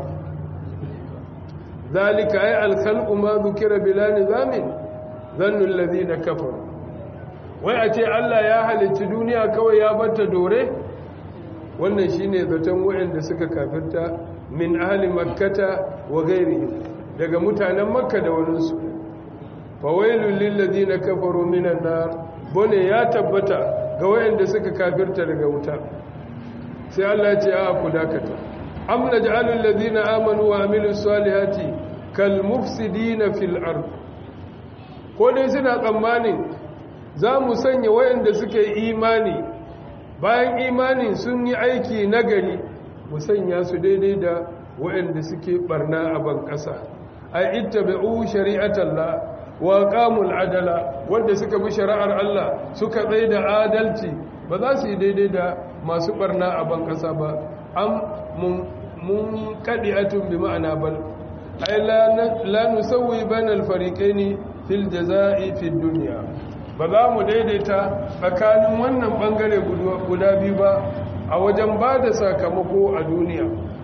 zalika ai alkhalqu ma dhukira bila nizamin zannu alladhina kafaru wai a ce Allah ya halicci duniya kawai ya barta dore wannan shine zaton wayanda suka kafirta min ahli makkata wa ghairihi daga mutanen makka da waninsu fawailul lil ladina kafaru minan nar bone ya tabbata ga wayanda suka kafirta daga wuta sai Allah ya ce a ku dakata am naj'alul ladina amanu wa amilus salihati kal mufsidina fil ard ko dai suna tsammanin za mu sanya wayanda suke imani bayan imanin sun yi aiki nagari mu sanya su daidai da wayanda suke barna a ban kasa ai ittabi'u shari'atallah wa qamul adala wanda suka bi shari'ar Allah suka tsaye da adalci ba za su yi daidai da masu barna a ban kasa ba am mun mun kadi'atun bi ma'ana bal ai la nusawwi bainal fariqaini fil jazaa'i fid dunya ba za mu daidaita tsakanin wannan bangare guda biyu ba a wajen ba da sakamako a duniya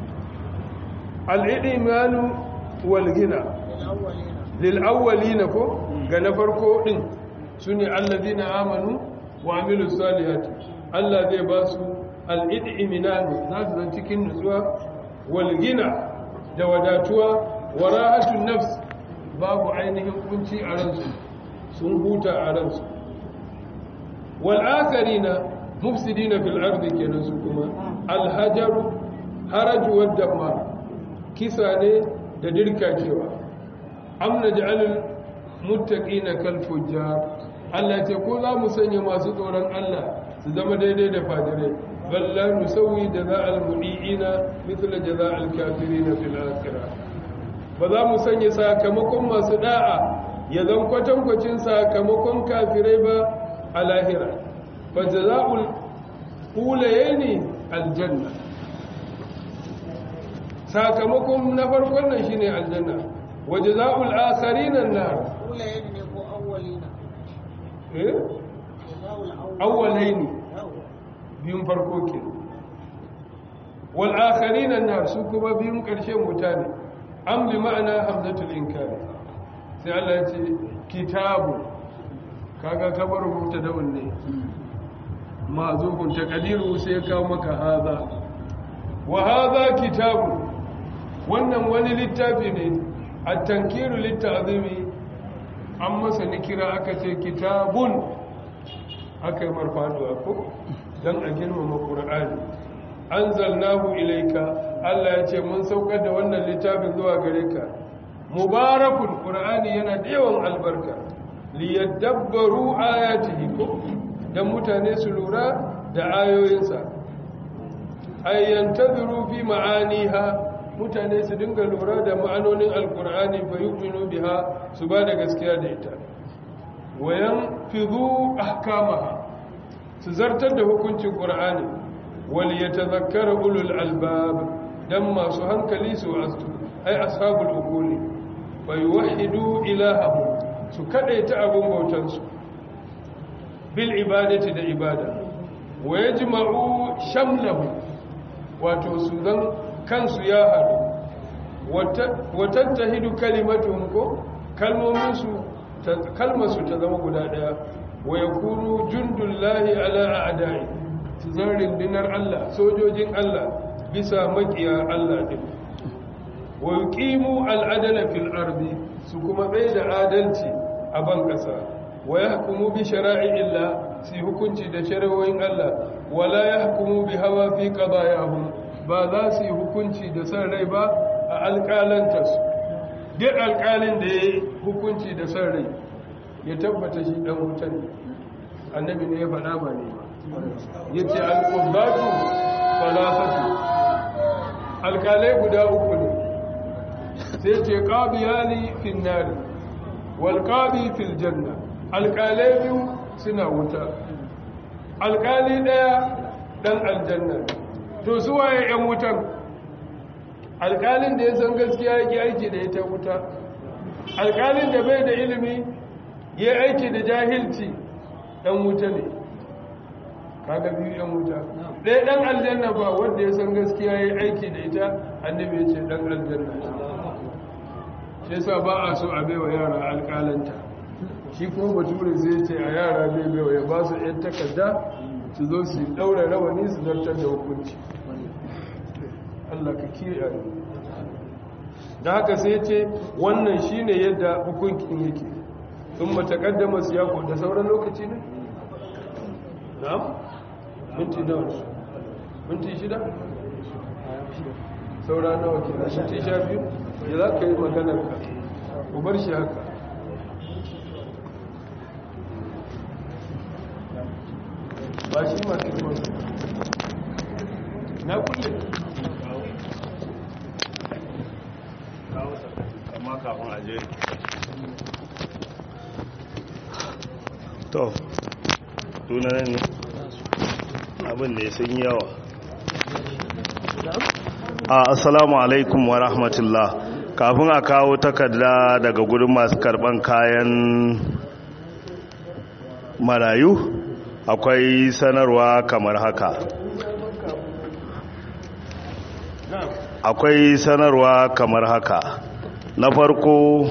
al'idimanu walgina lil'awwalina ko ga na farko ɗin su ne allazina amanu wa amilu salihati Allah zai ba su al'idimanu za su zan cikin nutsuwa walgina da wadatuwa wa rahatun nafs babu ainihin kunci a ransu sun huta a ransu wal'akarina mufsidina fil ardi kenan su kuma alhajaru haraju wadda ma kisa ne da dirkacewa amna ja'alul muttaqina kal fujjar Allah ce ko za mu sanya masu tsoron Allah su zama daidai da fadirai balla nusawi jaza'al mudiina mithla jaza'al kafirina fil akhirah ba za mu sanya sakamakon masu da'a ya zan kwatankwacin sakamakon kafirai ba a lahira fa jaza'ul ulayni aljanna sakamakon na farkon nan shine aljanna wa jaza'ul akharin an-nar Ulayen ne ko awwalina? eh Jaza'ul awwal. awwalaini Yawwa. biyun farko ke wal akharin an-nar su kuma biyun karshen wuta ne am bi ma'ana hamzatul inkari sai Allah ya ce kitabu kaga kabar rubuta da wanne mazufun taqdiru sai ya kawo maka haza wa haza kitabu wannan wani littafi ne at-tankiru lit-ta'zimi an masa nikira aka ce kitabun aka yi marfaduwa ko dan a girmama qur'ani anzalnahu ilayka Allah ya ce mun saukar da wannan littafin zuwa gare ka mubarakun qur'ani yana da yawan albarka liyadabbaru ayatihi ko dan mutane su lura da ayoyinsa ayyantaziru fi ma'aniha mutane su dinga lura da ma'anonin alqur'ani fa yu'minu biha su ba da gaskiya da ita wayan fizu ahkamaha su zartar da hukuncin qur'ani wal yatadhakkara ulul albab dan masu hankali su astu ai ashabul uquli wa yuwahhidu ilahahum su kadaita abun bautansu bil ibadati da ibada wa yajma'u shamlahu wato su zan kansu ya haɗu wa tattahidu kalimatuhum ko kalmomin su kalmar su ta zama guda daya wa yakunu jundullahi ala a'da'i su zan rindinar Allah sojojin Allah bisa makiya Allah din wa yuqimu al-adala fil ardi su kuma tsaye da adalci a ban kasa wa yahkumu bi shara'i'illah su hukunci da shari'o'in Allah wala yahkumu bi hawa fi qadayahum ba za su yi hukunci da san rai ba a alƙalantarsu duk alƙalin da ya yi hukunci da san rai ya tabbata shi ɗan wutan ne annabi ne ya faɗa ba ne ya ce alƙubbatu falafatu alƙalai guda uku ne sai ce ƙabiyani fin nari walƙabi fil janna alƙalai biyu suna wuta alƙali ɗaya ɗan aljanna to su waye 'yan wutan alƙalin da ya san gaskiya yake aiki da ita wuta alƙalin da bai da ilimi ya aiki da jahilci ɗan wuta ne kaga biyu 'yan wuta ɗaya ɗan aljanna ba wanda ya san gaskiya ya aiki da ita annabi ya ce ɗan aljanna shi yasa ba a so a baiwa yara alƙalanta shi kuma bature zai ce a yara bai baiwa ya ba su 'yan takarda su zo su ɗaura rawani su zartar da hukunci Allah ka kiyaye da haka sai ce wannan shine yadda hukuncin yake sun matakaddama siyako da sauran lokaci ne na'am minti nawa minti shida saura nawa ke da minti sha biyu ya za ka yi maganar ka ku bar shi haka ba shi masu kwanci na kulle amma kafin aje to tunanen ne abin da ya sun yawa a assalamu alaikum wa rahmatullah kafin a kawo takarda daga gudun masu karban kayan marayu akwai sanarwa kamar haka akwai sanarwa kamar haka na farko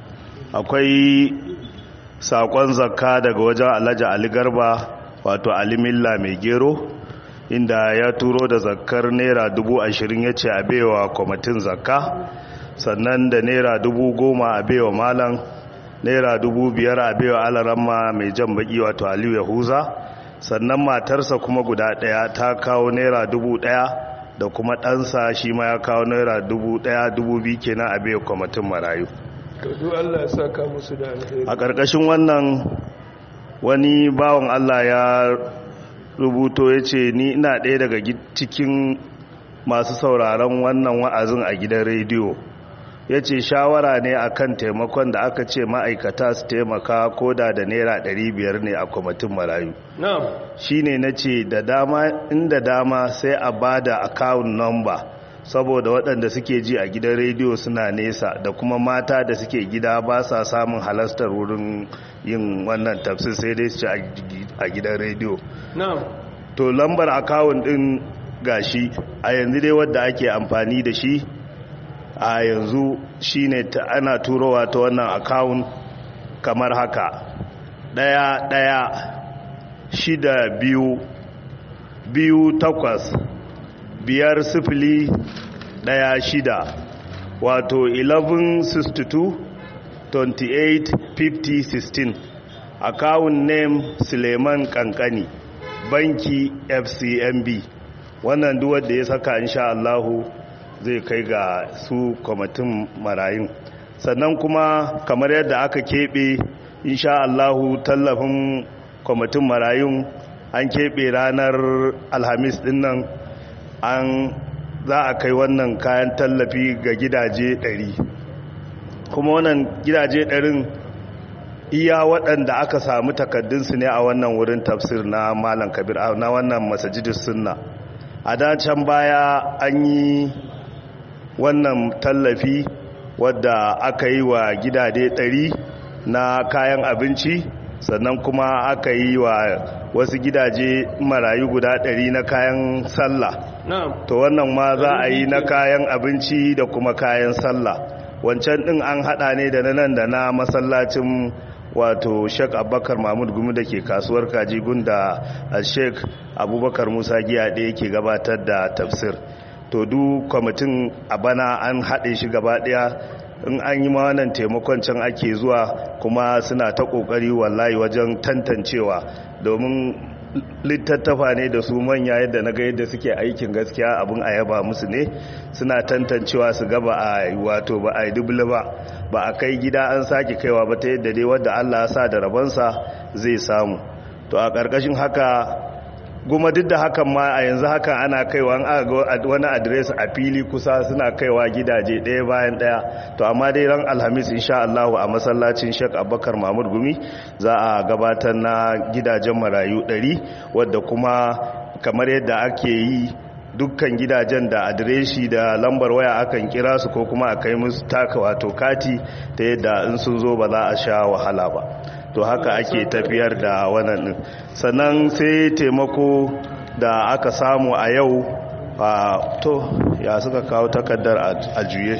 akwai sakon zakka daga wajen alhaji ali garba wato alimilla mai gero inda ya turo da zakkar naira dubu ashirin ya ce a baiwa kwamitin zakka sannan da naira dubu goma a baiwa malam naira dubu biyar a baiwa alaramma mai jan baki wato aliyu yahuza sannan matarsa kuma guda daya ta kawo naira dubu daya da kuma ɗansa shi ma ya kawo naira dubu daya dubu biyu kenan a baiwa kwamitin marayu to Allah ya saka musu da alheri a ƙarƙashin wannan wani bawan Allah ya rubuto ya ce ni ina ɗaya daga cikin masu sauraron wannan wa'azin a gidan rediyo ya ce shawara ne akan taimakon da aka ce ma'aikata su taimaka koda da naira 500 ne a kwamitin marayu na'am shi ne na ce da dama inda dama sai a ba da akawun nomba saboda waɗanda suke ji a gidan rediyo suna nesa da kuma mata da suke gida ba sa samun halastar wurin yin wannan tafsir sai dai su ci a gidan rediyo na'am to lambar akawun ɗin gashi a yanzu dai wadda ake amfani da shi a yanzu shine ta ana turowa ta wannan akawun kamar haka ɗaya ɗaya shida biyu biyu takwas biyar sifili ɗaya shida wato 1162 28 50 16 akawun name suleiman kankani banki fcmb wannan duwar da ya saka insha Allahu zai kai ga su kwamitin marayun sannan kuma kamar yadda aka keɓe insha Allahu tallafin kwamitin marayun an keɓe ranar alhamis ɗin nan an za a kai wannan kayan tallafi ga gidaje 100 kuma wannan gidaje 100 iya waɗanda aka samu takaddunsu ne a wannan wurin tafsir na malam kabir na wannan masajidus sunna a dacen baya an yi wannan tallafi wadda aka yi wa gidaje 100 na kayan abinci sannan kuma aka yi wa wasu gidaje marayu guda 100 na kayan sallah na'am to wannan ma za a yi na kayan abinci da kuma kayan sallah wancan din an hada ne da nan da na masallacin wato Sheikh Abubakar Mahmud Gumi da ke kasuwar Kaji gunda Sheikh Abubakar Musa Giya da yake gabatar da tafsir to to du kwamitin a bana an haɗe shi gaba ɗaya in an yi wannan taimakon can ake zuwa kuma suna ta ƙoƙari wallahi wajen tantancewa domin littattafa ne da su manya yadda na ga yadda suke aikin gaskiya abin a yaba musu ne suna tantancewa su gaba a wato ba a yi dubula ba ba a kai gida an sake kaiwa ba ta yadda dai wadda allah ya sa da rabonsa zai samu to a ƙarƙashin haka goma duk da hakan ma a yanzu haka ana kaiwa an aga wani adres a fili kusa suna kaiwa gidaje ɗaya bayan ɗaya to amma dai ran alhamis insha Allah a masallacin Sheikh Abubakar Mahmud Gumi za a gabatar na gidajen marayu 100 wadda kuma kamar yadda ake yi dukkan gidajen da adireshi da lambar waya akan kira su ko kuma a kai musu taka wato kati ta yadda in sun zo ba za a sha wahala ba to haka ake tafiyar da wannan din sannan sai taimako da aka samu a yau a to ya suka kawo takardar a juye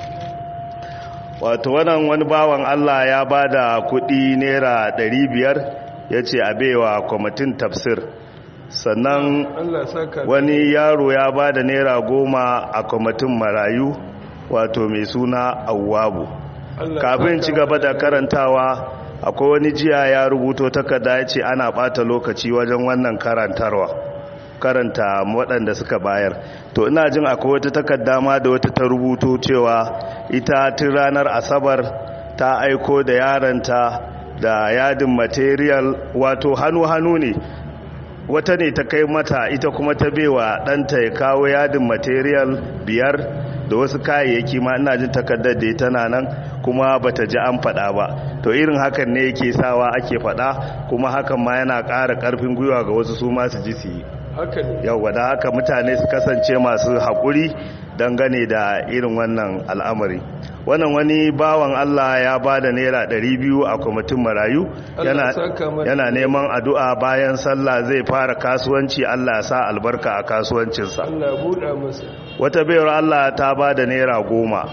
wato wannan wani bawan Allah ya ba da kudi naira 500 ya ce a baiwa kwamitin tafsir sannan wani yaro ya ba da naira goma a kwamitin marayu wato mai suna awwabu kafin ci gaba da karantawa akwai wani jiya ya rubuto takarda ya ce ana bata lokaci wajen wannan karantarwa karanta waɗanda suka bayar to ina jin akwai wata takarda ma da wata ta rubuto cewa ita tun ranar asabar ta aiko da yaranta da yadin material wato hannu-hannu ne wata ne ta kai mata ita kuma ta bewa ɗanta ya kawo yadin material biyar da wasu kayayyaki ma ina jin takardar da tana nan kuma bata ji an faɗa ba to irin hakan ne yake sawa ake faɗa kuma hakan ma yana ƙara ƙarfin gwiwa ga wasu su masu ji su yi yau da haka mutane su kasance masu haƙuri dangane da irin wannan al'amari wannan wani bawan Allah ya ba da naira 200 a kwamitin marayu yana neman addu'a bayan sallah zai fara kasuwanci Allah sa albarka a kasuwancinsa wata bayar Allah ta ba da naira goma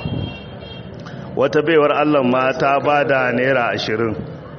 wata baiwar Allah ma ta ba da naira ashirin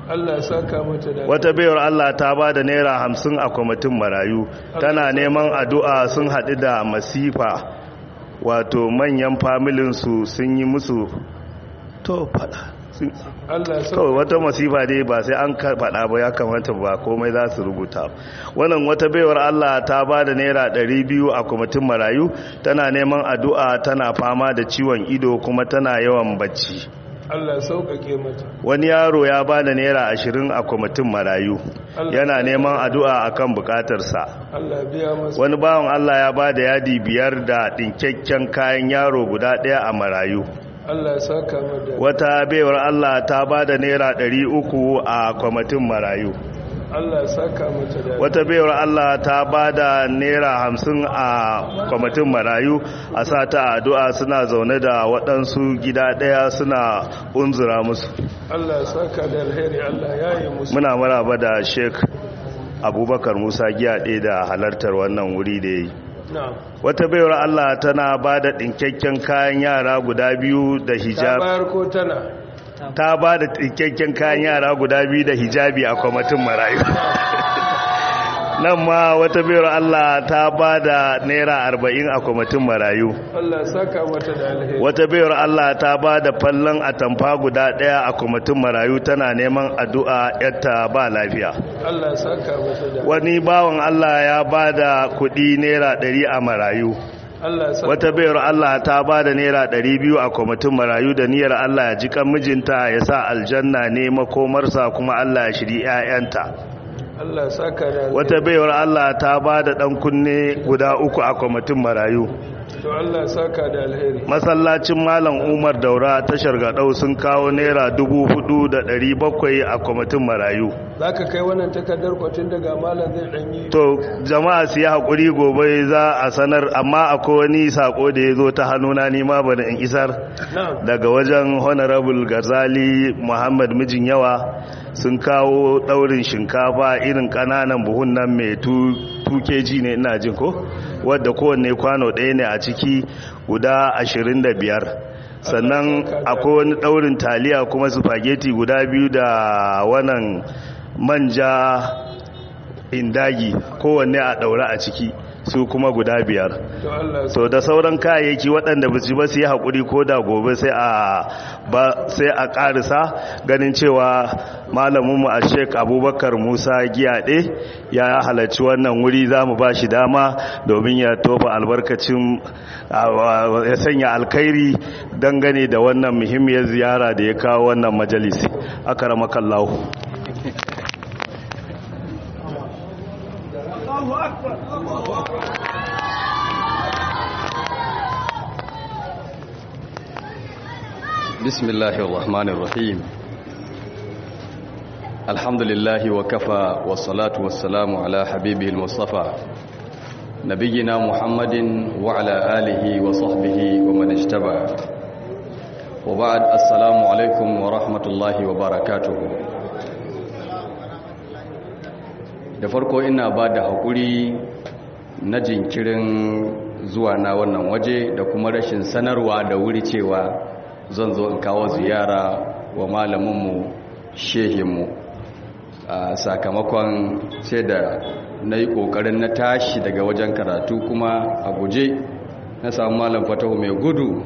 wata baiwar Allah ta ba da naira hamsin a kwamitin marayu tana neman addu'a sun haɗu da masifa wato manyan familinsu sun yi musu to fada kawai wata masifa dai ba sai an faɗa ba ya kamata ba komai za su rubuta wannan wata baiwar Allah ta ba da naira 200 a kwamitin marayu tana neman addu'a tana fama da ciwon ido kuma tana yawan bacci Allah sauƙaƙe mata wani yaro ya ba da naira 20 a kwamitin marayu yana neman addu'a akan bukatarsa Allah biya masa wani bawan Allah ya ba da yadi biyar da ɗinkakken kayan yaro guda ɗaya a marayu Allah saka mada wata baiwar Allah ta ba da naira ɗari uku a kwamitin marayu Allah saka mata da wata baiwar Allah ta ba da naira hamsin a kwamitin marayu a sa ta addu'a suna zaune da waɗansu gida ɗaya suna unzura musu Allah saka da alheri Allah ya yi musu muna maraba da sheik abubakar musa giyaɗe da halartar wannan wuri da ya yi na'am wata baiwar Allah tana ba da ɗinkakken kayan yara guda biyu da ta hijab bayar ko tana ta ba da ɗinkakken kayan yara guda biyu da hijabi a kwamitin marayu nan ma wata baiwar Allah ta ba da naira arba'in a kwamitin marayu Allah saka mata da alheri wata baiwar Allah ta ba da fallon atamfa guda ɗaya a kwamitin marayu tana neman addu'a yadda ba lafiya Allah saka mata da wani bawan Allah ya ba da kuɗi naira ɗari a marayu Allah saka wata bayar Allah ta ba da naira ɗari biyu a kwamitin marayu da niyyar Allah ya ji kan mijinta ya sa aljanna ne makomarsa kuma Allah ya shiri 'ya'yanta Allah saka da alheri wata bayar Allah ta ba da ɗan kunne guda uku a kwamitin marayu to Allah saka da alheri masallacin malam umar daura tashar gaɗau sun kawo naira dubu hudu da ɗari bakwai a kwamitin marayu zaka kai wannan takardar kwatin daga malam zai danyi to jama'a su yi haƙuri gobe za a sanar amma akwai wani sako da ya zo ta hannuna nima bane in isar na'am daga wajen honorable gazali muhammad mijin yawa sun kawo daurin shinkafa irin kananan buhun nan mai 2 kg ne ina jin ko wadda kowanne kwano ɗaya ne a ciki guda 25 sannan akwai wani daurin taliya kuma spaghetti guda biyu da wannan manja indagi kowanne a daura a ciki su kuma guda biyar to Allah so da sauran kayayyaki waɗanda ba su ba su yi haƙuri ko da gobe sai a ba sai a ƙarisa ganin cewa malaminmu a sheik abubakar musa giyaɗe ya halarci wannan wuri za mu ba shi dama domin ya tofa albarkacin ya sanya alkairi dangane da wannan muhimmiyar ziyara da ya kawo wannan majalisi aka ramakallahu بسم الله الرحمن الرحيم الحمد لله وكفى والصلاة والسلام على حبيبه المصطفى نبينا محمد وعلى آله وصحبه ومن اجتبع وبعد السلام عليكم ورحمة الله وبركاته da farko ina ba da haƙuri na jinkirin zuwa na wannan waje da kuma rashin sanarwa da wuri cewa zan zo in kawo ziyara wa malaminmu shehinmu a sakamakon sai da na yi ƙoƙarin na tashi daga wajen karatu kuma a guje na samu malam fatahu mai gudu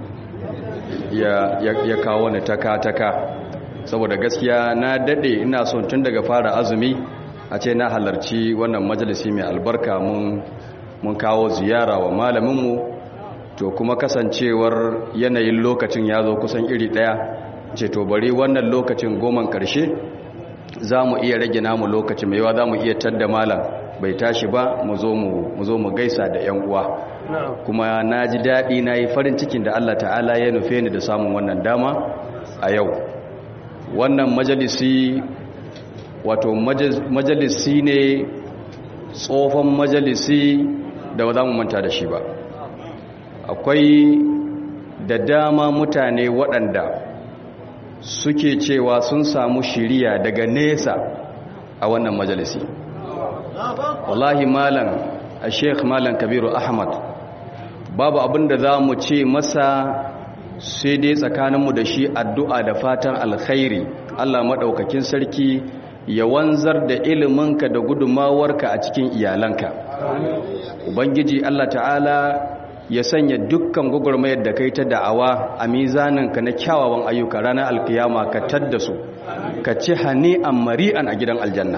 ya kawo ni taka-taka saboda gaskiya na daɗe ina son tun daga fara azumi a ce na halarci wannan majalisi mai albarka mun kawo ziyara wa malaminmu to kuma kasancewar yanayin lokacin ya zo kusan iri ɗaya ce to bari wannan lokacin goman ƙarshe za mu iya rage namu lokaci mai yawa za mu iya tadda malam bai tashi ba mu zo mu gaisa da 'yan uwa kuma na ji daɗi na yi farin cikin da allah ta'ala ya nufe ni da samun wannan dama a yau wannan majalisi wato majalisi ne tsofan majalisi da ba za mu manta da shi ba akwai da dama mutane waɗanda suke cewa sun samu shiriya daga nesa a wannan majalisi wallahi malam a sheikh malam kabiru ahmad babu abin da za mu ce masa sai dai tsakaninmu da shi addu'a da fatan alkhairi allah maɗaukakin sarki ya wanzar da iliminka da gudunmawarka a cikin iyalanka ubangiji allah ta'ala ya sanya dukkan gwagwarmayar da kai ta da'awa a mizaninka na kyawawan ayyuka ranar alkiyama ka tadda su ka ci hani a mari'an a gidan aljanna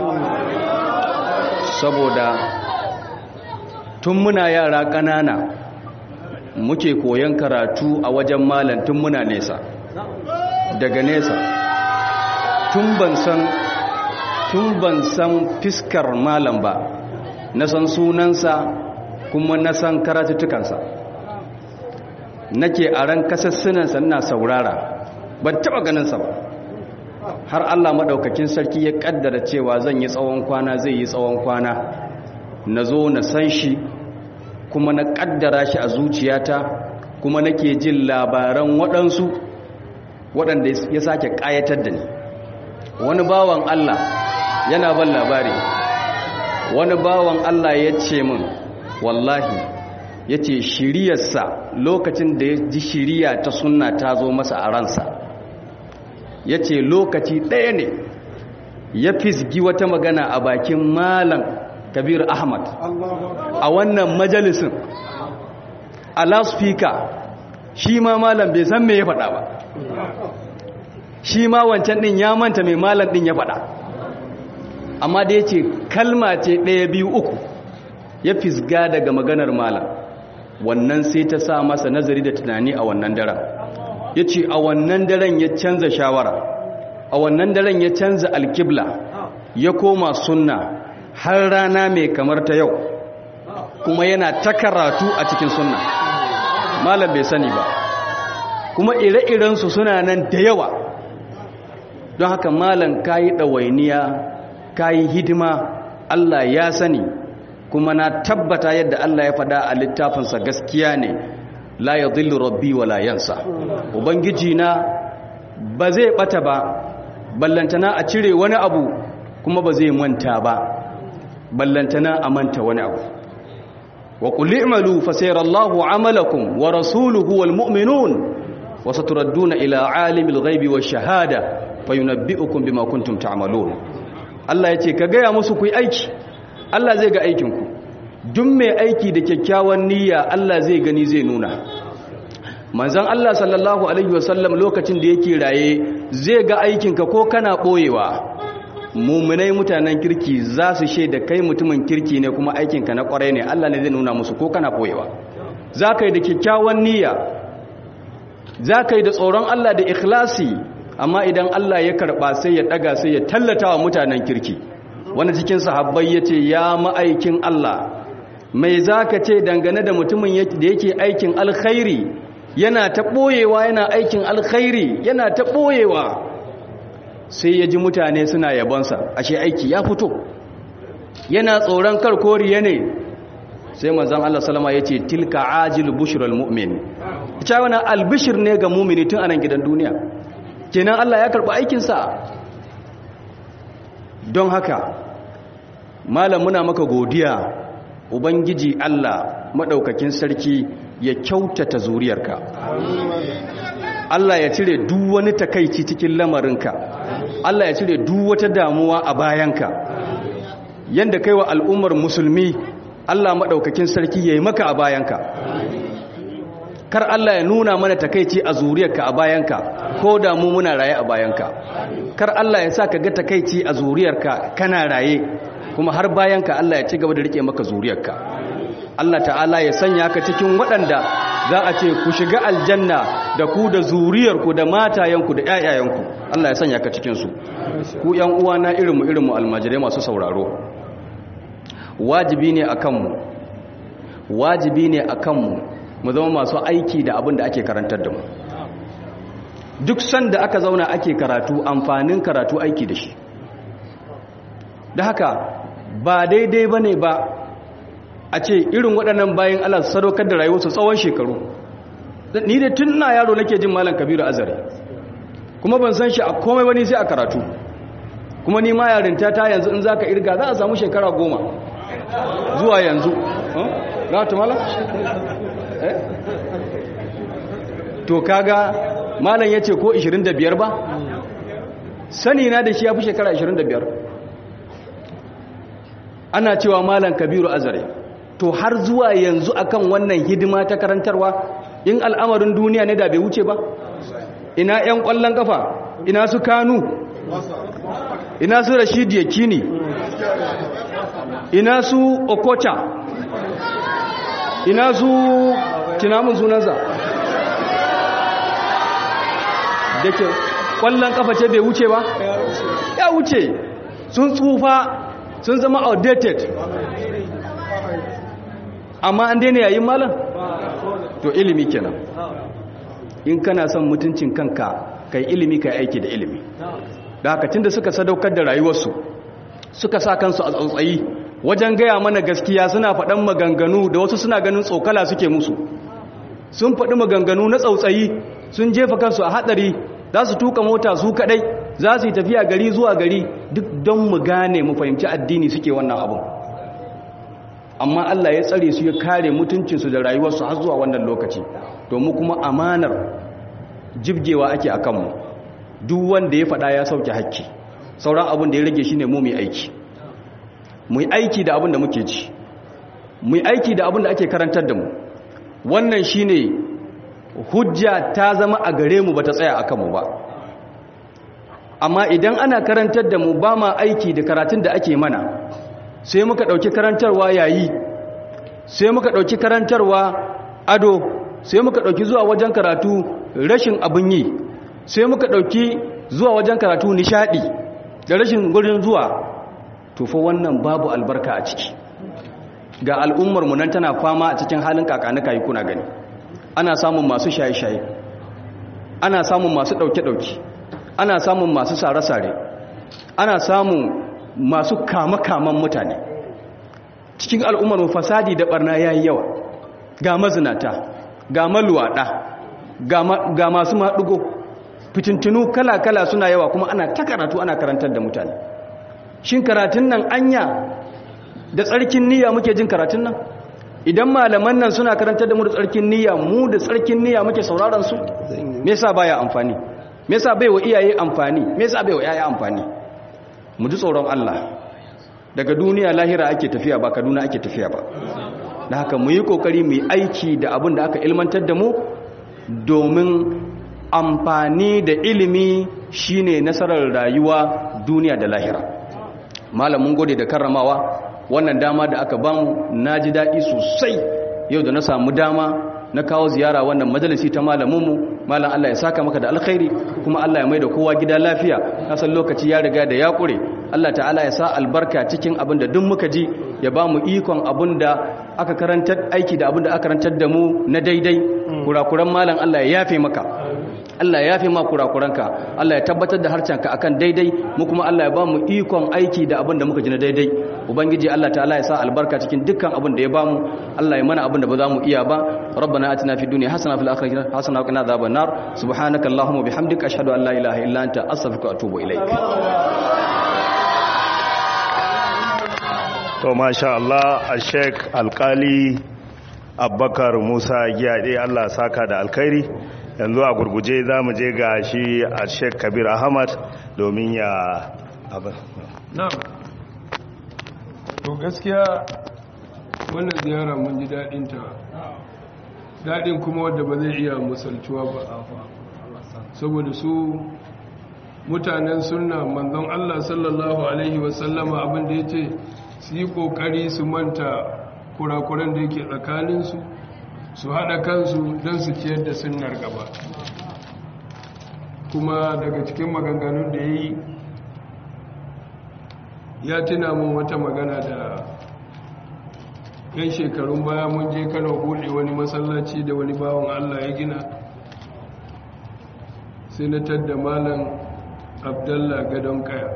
saboda tun muna yara ƙanana muke koyon karatu a wajen malam tun muna nesa daga nesa tun ban san tun ban san fiskar malam ba na san sunansa kuma na san karatuttukansa nake a ran kasassunansa ina saurara ban taba ganinsa ba har Allah maɗaukakin sarki ya ƙaddara cewa zan yi tsawon kwana zai yi tsawon kwana na zo na san shi kuma na ƙaddara shi a zuciyata kuma nake jin labaran waɗansu waɗanda ya sake ƙayatar da ni wani bawan Allah yana ban labari wani bawan Allah ya ce min wallahi ya ce shiriyarsa lokacin da ya ji shiriya ta sunna ta zo masa a ransa ya ce lokaci ɗaya ne ya fisgi wata magana a bakin malam kabir ahmad a wannan majalisin a loudspeaker shi ma malam bai san me ya faɗa ba shi ma wancan ɗin ya manta mai malam ɗin ya faɗa amma da ya ce kalma ce ɗaya biyu uku ya fisga daga maganar malam wannan sai ta sa masa nazari da tunani a wannan daren ya ce a wannan daren ya canza shawara a wannan daren ya canza alkibla ya koma sunna har rana mai kamar ta yau kuma yana ta karatu a cikin sunna malam bai sani ba kuma ire-irensu suna nan da yawa don haka malam ka yi ɗawainiya ka yi hidima Allah ya sani kuma na tabbata yadda Allah ya faɗa a littafinsa gaskiya ne la ya zillu rabbi wa la yansa ubangiji na ba zai ɓata ba ballantana a cire wani abu kuma ba zai manta ba ballantana a manta wani abu wa qul i'malu fa sayarallahu 'amalakum wa rasuluhu wal mu'minun wa saturadduna ila 'alimil ghaibi wash shahada fayunabbi'ukum bima kuntum ta'malun Allah yace ka gaya musu ku yi aiki Allah zai ga aikinku duk mai aiki da kyakkyawan niyya Allah zai gani zai nuna manzon Allah sallallahu alaihi wasallam lokacin da yake raye zai ga aikinka ko kana boyewa muminai mutanen kirki za su shaida kai mutumin kirki ne kuma aikinka na kwarai ne Allah ne zai nuna musu ko kana boyewa za ka yi da kyakkyawan niyya za ka yi da tsoron Allah da ikhlasi amma idan Allah ya karɓa sai ya ɗaga sai ya tallata wa mutanen kirki wani cikin sahabbai ya ce ya ma'aikin Allah mai za ka ce dangane da mutumin da yake aikin alkhairi yana ta ɓoyewa yana aikin alkhairi yana ta ɓoyewa sai ya ji mutane suna yabonsa ashe aiki ya fito yana tsoron karkoriya ne sai manzan Allah salama ya ce tilka ajil bushral mu'min ita wani albishir ne ga mumini tun anan gidan duniya kenan Allah ya karɓi aikinsa don haka malam muna maka godiya ubangiji Allah maɗaukakin sarki ya kyautata zuriyarka Allah ya cire duk wani takaici cikin lamarinka Allah ya cire duk wata damuwa a bayanka yanda kai wa al'ummar musulmi Allah maɗaukakin sarki ya yi maka a bayanka kar Allah ya nuna mana takaici a zuriyarka a bayanka ko da mu muna raye a bayanka kar Allah ya sa ka ga takaici a zuriyarka kana raye kuma har bayanka Allah ya ci gaba da rike maka zuriyarka Allah ta'ala ya sanya ka cikin waɗanda za a ce ku shiga aljanna da ku da zuriyarku da matayenku da ƴaƴayenku Allah ya sanya ka cikin su ku ƴan uwana irinmu irinmu almajirai masu sauraro wajibi ne akan mu wajibi ne akan mu mu zama masu aiki da abin da ake karantar da mu duk sanda aka zauna ake karatu amfanin karatu aiki da shi da haka ba daidai ba ne ba a ce irin waɗannan bayan Allah su sadaukar da rayuwarsu tsawon shekaru ni da tun na yaro nake jin malam kabiru azare kuma ban san shi a komai wani sai a karatu kuma ni ma yarinta ta yanzu in zaka irga za a samu shekara goma zuwa yanzu ga ta malam to kaga malam ya ce ko 25 ba sani na da shi ya fi shekara 25 ana cewa malam kabiru azare to har zuwa yanzu akan wannan hidima ta karantarwa in al'amarin duniya ne da bai wuce ba ina 'yan kwallon kafa ina su kanu ina su rashid yakini ina su okocha ina su tunamin sunansa da ke kwallon kafa ce bai wuce ba ya wuce sun tsufa sun zama outdated amma an daina yayin malam to ilimi kenan in kana son mutuncin kanka kai ilimi kai aiki da ilimi da haka tunda suka sadaukar da rayuwarsu suka sa kansu a tsautsayi wajen gaya mana gaskiya suna faɗan maganganu da wasu suna ganin tsokala suke musu sun faɗi maganganu na tsautsayi sun jefa kansu a hatsari za su tuka mota su kaɗai za su yi tafiya gari zuwa gari duk don mu gane mu fahimci addini suke wannan abin amma Allah ya tsare su ya kare mutuncinsu da rayuwarsu har zuwa wannan lokaci domin kuma amanar jibgewa ake a kanmu duk wanda ya faɗa ya sauke hakki sauran abin da ya rage shi ne mu mai aiki mu yi aiki da abin da muke ci mu yi aiki da abin da ake karantar da mu wannan shi ne hujja ta zama a gare mu ba ta tsaya a kanmu ba amma idan ana karantar da mu ba ma aiki da karatun da ake mana sai muka ɗauki karantarwa yayi sai muka ɗauki karantarwa ado sai muka ɗauki zuwa wajen karatu rashin abin yi sai muka ɗauki zuwa wajen karatu nishaɗi da rashin gurin zuwa tufa wannan babu albarka a ciki ga al'ummarmu nan tana fama a cikin halin kakanuka yi kuna gani ana samun masu shaye-shaye ana samun masu ɗauke-ɗauke ana samun masu sare-sare ana samun masu kama-kaman mutane cikin al'ummar fasadi da barna ya yi yawa ga mazinata ga maluwaɗa ga masu maɗugo fitintinu kala-kala suna yawa kuma ana ta karatu ana karantar da mutane shin karatun nan anya da tsarkin niyya muke jin karatun nan idan malaman nan suna karantar da mu da tsarkin niyya mu da tsarkin niyya muke sauraron su me yasa baya amfani me yasa bai wa iyaye amfani me yasa bai wa yaya amfani mu ji tsoron Allah daga duniya lahira ake tafiya ba kaduna ake tafiya ba da haka mu yi kokari mu yi aiki da abin da aka ilmantar da mu domin amfani da ilimi shine nasarar rayuwa duniya da lahira malam mun gode da karramawa wannan dama da aka bamu na ji daɗi sosai yau da na samu dama na kawo ziyara wannan majalisi ta malaminmu malam Allah ya saka maka da alkhairi kuma Allah ya mai da kowa gida lafiya kasan lokaci ya riga da ya kure Allah ta'ala ya sa albarka cikin abin da duk muka ji ya ba mu ikon abin da aka karantar aiki da abin da aka karantar da mu na daidai kurakuran malam Allah ya yafe maka Allah ya yafe ma kurakuranka Allah ya tabbatar da harcanka akan daidai mu kuma Allah ya ba mu ikon aiki da abin da muka ji na daidai ubangiji Allah ta'ala ya sa albarka cikin dukkan abin da ya ba mu Allah ya mana abin da ba za mu iya ba rabbana atina fid dunya hasana fil akhirati hasana wa qina adhaban nar subhanaka allahumma bihamdika ashhadu an la ilaha illa anta astaghfiruka wa atubu ilaik to masha Allah a sheik alkali abbakar musa giyade Allah saka da alkhairi yanzu a gurguje za mu je ga shi a sheik kabir ahmad domin ya abin na'am to gaskiya wannan ziyara mun ji daɗin ta daɗin kuma wadda ba zai iya misaltuwa ba saboda su mutanen sunna manzon Allah sallallahu alaihi wasallama abin da ya ce su yi ƙoƙari su manta kurakuran da yake tsakaninsu su haɗa kansu don su ciyar da sunnar gaba kuma daga cikin maganganun da ya yi ya tuna mun wata magana da yan shekarun baya mun je kano buɗe wani masallaci da wani bawan allah ya gina sai na tadda malam abdallah gadon kaya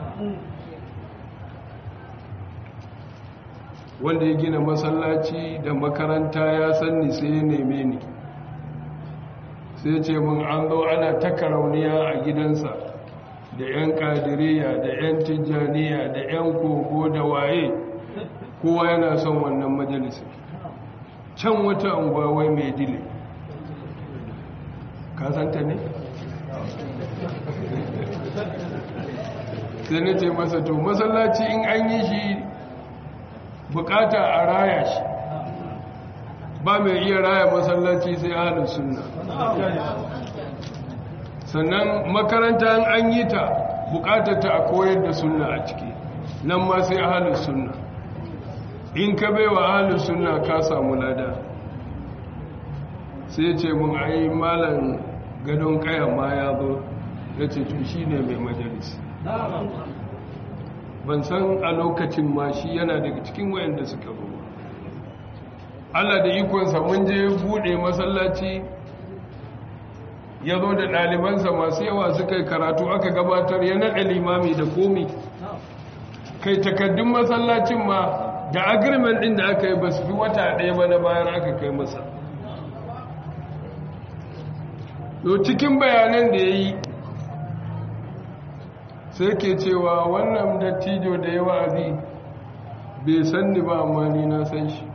wanda ya gina masallaci da makaranta ya sanni sai ya neme ni sai ce mun an zo ana ta karauniya a gidansa da 'yan kadiriya da 'yan tijjaniya da 'yan kogo da waye kowa yana son wannan majalisa can wata unguwa mai dile kasanta ne? sai na ce masa to masallaci in an yi shi bukata a raya shi ba mai iya raya masallaci sai ahalin sunna sannan makaranta an yi ta bukatar ta a koyar da sunna a ciki nan ma sai ahalin sunna in ka bai wa ahalin sunna ka samu lada sai ce mun ai malam gadon kayan ma ya zo ya ce to shi ne mai majalis ban san a lokacin ma shi yana daga cikin wayanda suka zo Allah da ikonsa mun je bude masallaci ya zo da ɗalibansa masu yawa suka yi karatu aka gabatar ya naɗa limami da komi kai takaddun masallacin ma da agreement ɗin da aka yi ba su fi wata ɗaya ba na bayan aka kai masa to cikin bayanan da ya yi sai ke cewa wannan dattijo da ya wa'azi bai san ni ba amma ni na san shi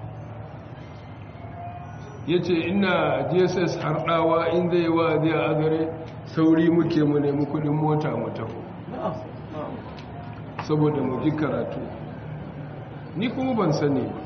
ya ce ina jss harɗawa in zai yi wa'azi a agare sauri muke mu nemi kudin mota mu taho saboda mu ji karatu ni kuma ban sani ba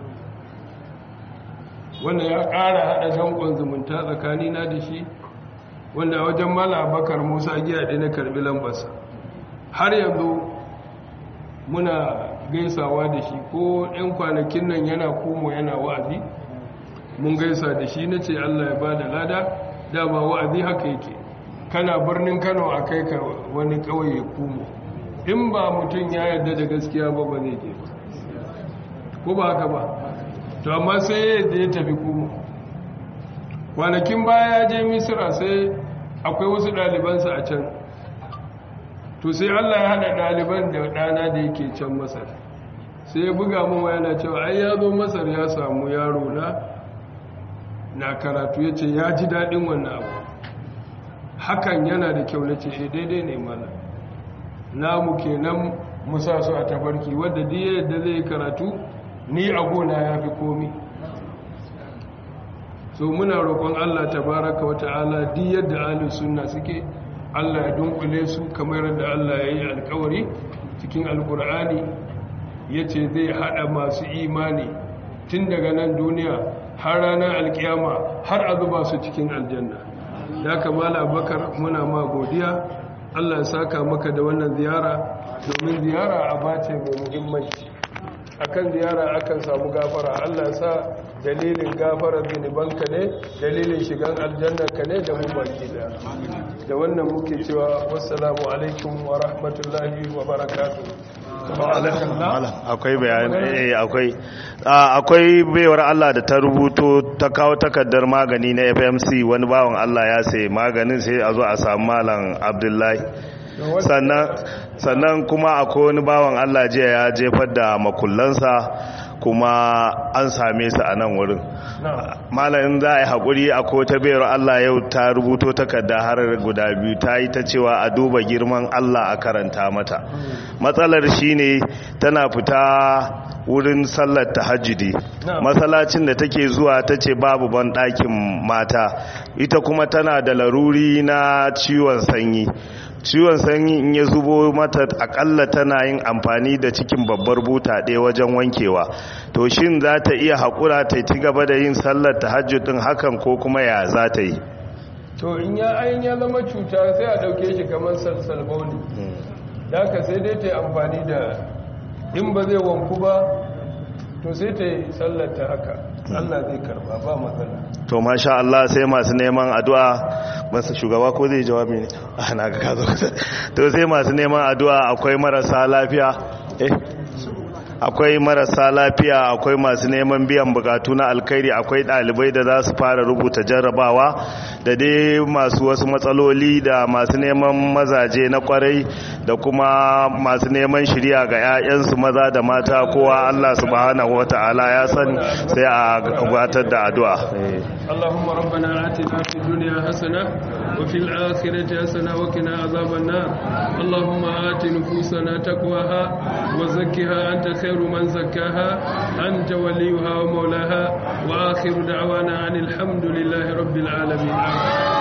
wanda ya ƙara haɗa danƙon zumunta tsakanina da shi wanda wajen mala abakar musa giya ɗaya na karɓi lambarsa har yanzu muna gaisawa da shi ko 'yan kwanakin nan yana komo yana wa'azi mun gaisa da shi na ce allah ya ba da lada dama wa'azi haka yake kana birnin kano a kai ka wani ƙauye komo in ba mutum ya yarda da gaskiya ba ba zai je ba ko ba haka ba to amma sai yadda ya tafi komo kwanakin baya ya je misira sai akwai wasu ɗalibansa a can to sai Allah ya hada ɗaliban da ɗana da yake can masar sai ya buga mun yana cewa ai ya zo masar ya samu yaro na na karatu ya ce ya ji daɗin wannan abu hakan yana da kyau na ce e daidai ne mana namu kenan musa su a tafarki wadda diya yadda zai karatu ni a gona ya fi komi so muna roƙon Allah tabaraka wata'ala di yadda ahlus sunna suke Allah ya dunkule su kamar yadda Allah ya yi alkawari cikin alkur'ani yace zai hada masu imani tun daga nan duniya har ranar alkiyama har a zuba su cikin aljanna da kamala bakar muna ma godiya Allah ya saka maka da wannan ziyara domin ziyara a bace mai muhimmanci akan ziyara akan samu gafara Allah ya sa dalilin gafarar zunubanka ne dalilin shigan aljannarka ne da mu baki da da wannan muke cewa wassalamu alaikum wa rahmatullahi wa barakatuh akwai bayani akwai akwai baiwar Allah da ta rubuto ta kawo takardar magani na FMC wani bawan Allah ya sai maganin sai a zo a samu malam Abdullahi sannan sannan kuma akwai wani bawan Allah jiya ya jefar da makullansa kuma an same su a nan wurin malamin za a yi haƙuri a kota bayar Allah yau ta rubuto takarda har guda biyu ta yi ta cewa a duba girman Allah a karanta mata matsalar shine tana fita wurin sallar tahajjudi masallacin da take zuwa ta ce babu ban ɗakin mata ita kuma tana da laruri na ciwon sanyi ciwon sanyi in ya zubo mata akalla tana yin amfani da cikin babbar buta ɗaya wajen wankewa to shin za ta iya haƙura ta ci gaba da yin sallar tahajjudin hakan ko kuma ya za ta yi to in ya ayin ya zama cuta sai a ɗauke shi kamar salsalbauni da ka sai dai ta yi amfani da in ba zai wanku ba to sai ta yi sallar ta haka Allah zai karba ba matsala to masha Allah sai masu neman addu'a masu shugaba ko zai jawabi ne ana ga kazo to sai masu neman addu'a akwai marasa lafiya eh akwai marasa lafiya akwai masu neman biyan bukatu na alkhairi akwai dalibai da za su fara rubuta jarrabawa da dai masu wasu matsaloli da masu neman mazaje na kwarai da kuma masu neman shirya ga 'ya'yansu maza da mata kowa Allah subhanahu wata'ala ya sani sai a gabatar da addu'a اللهم ربنا آتنا في الدنيا حسنة وفي الآخرة حسنة وقنا عذاب النار اللهم آت نفوسنا تقواها وزكها أنت خير من زكاها أنت وليها ومولاها وآخر دعوانا عن الحمد لله رب العالمين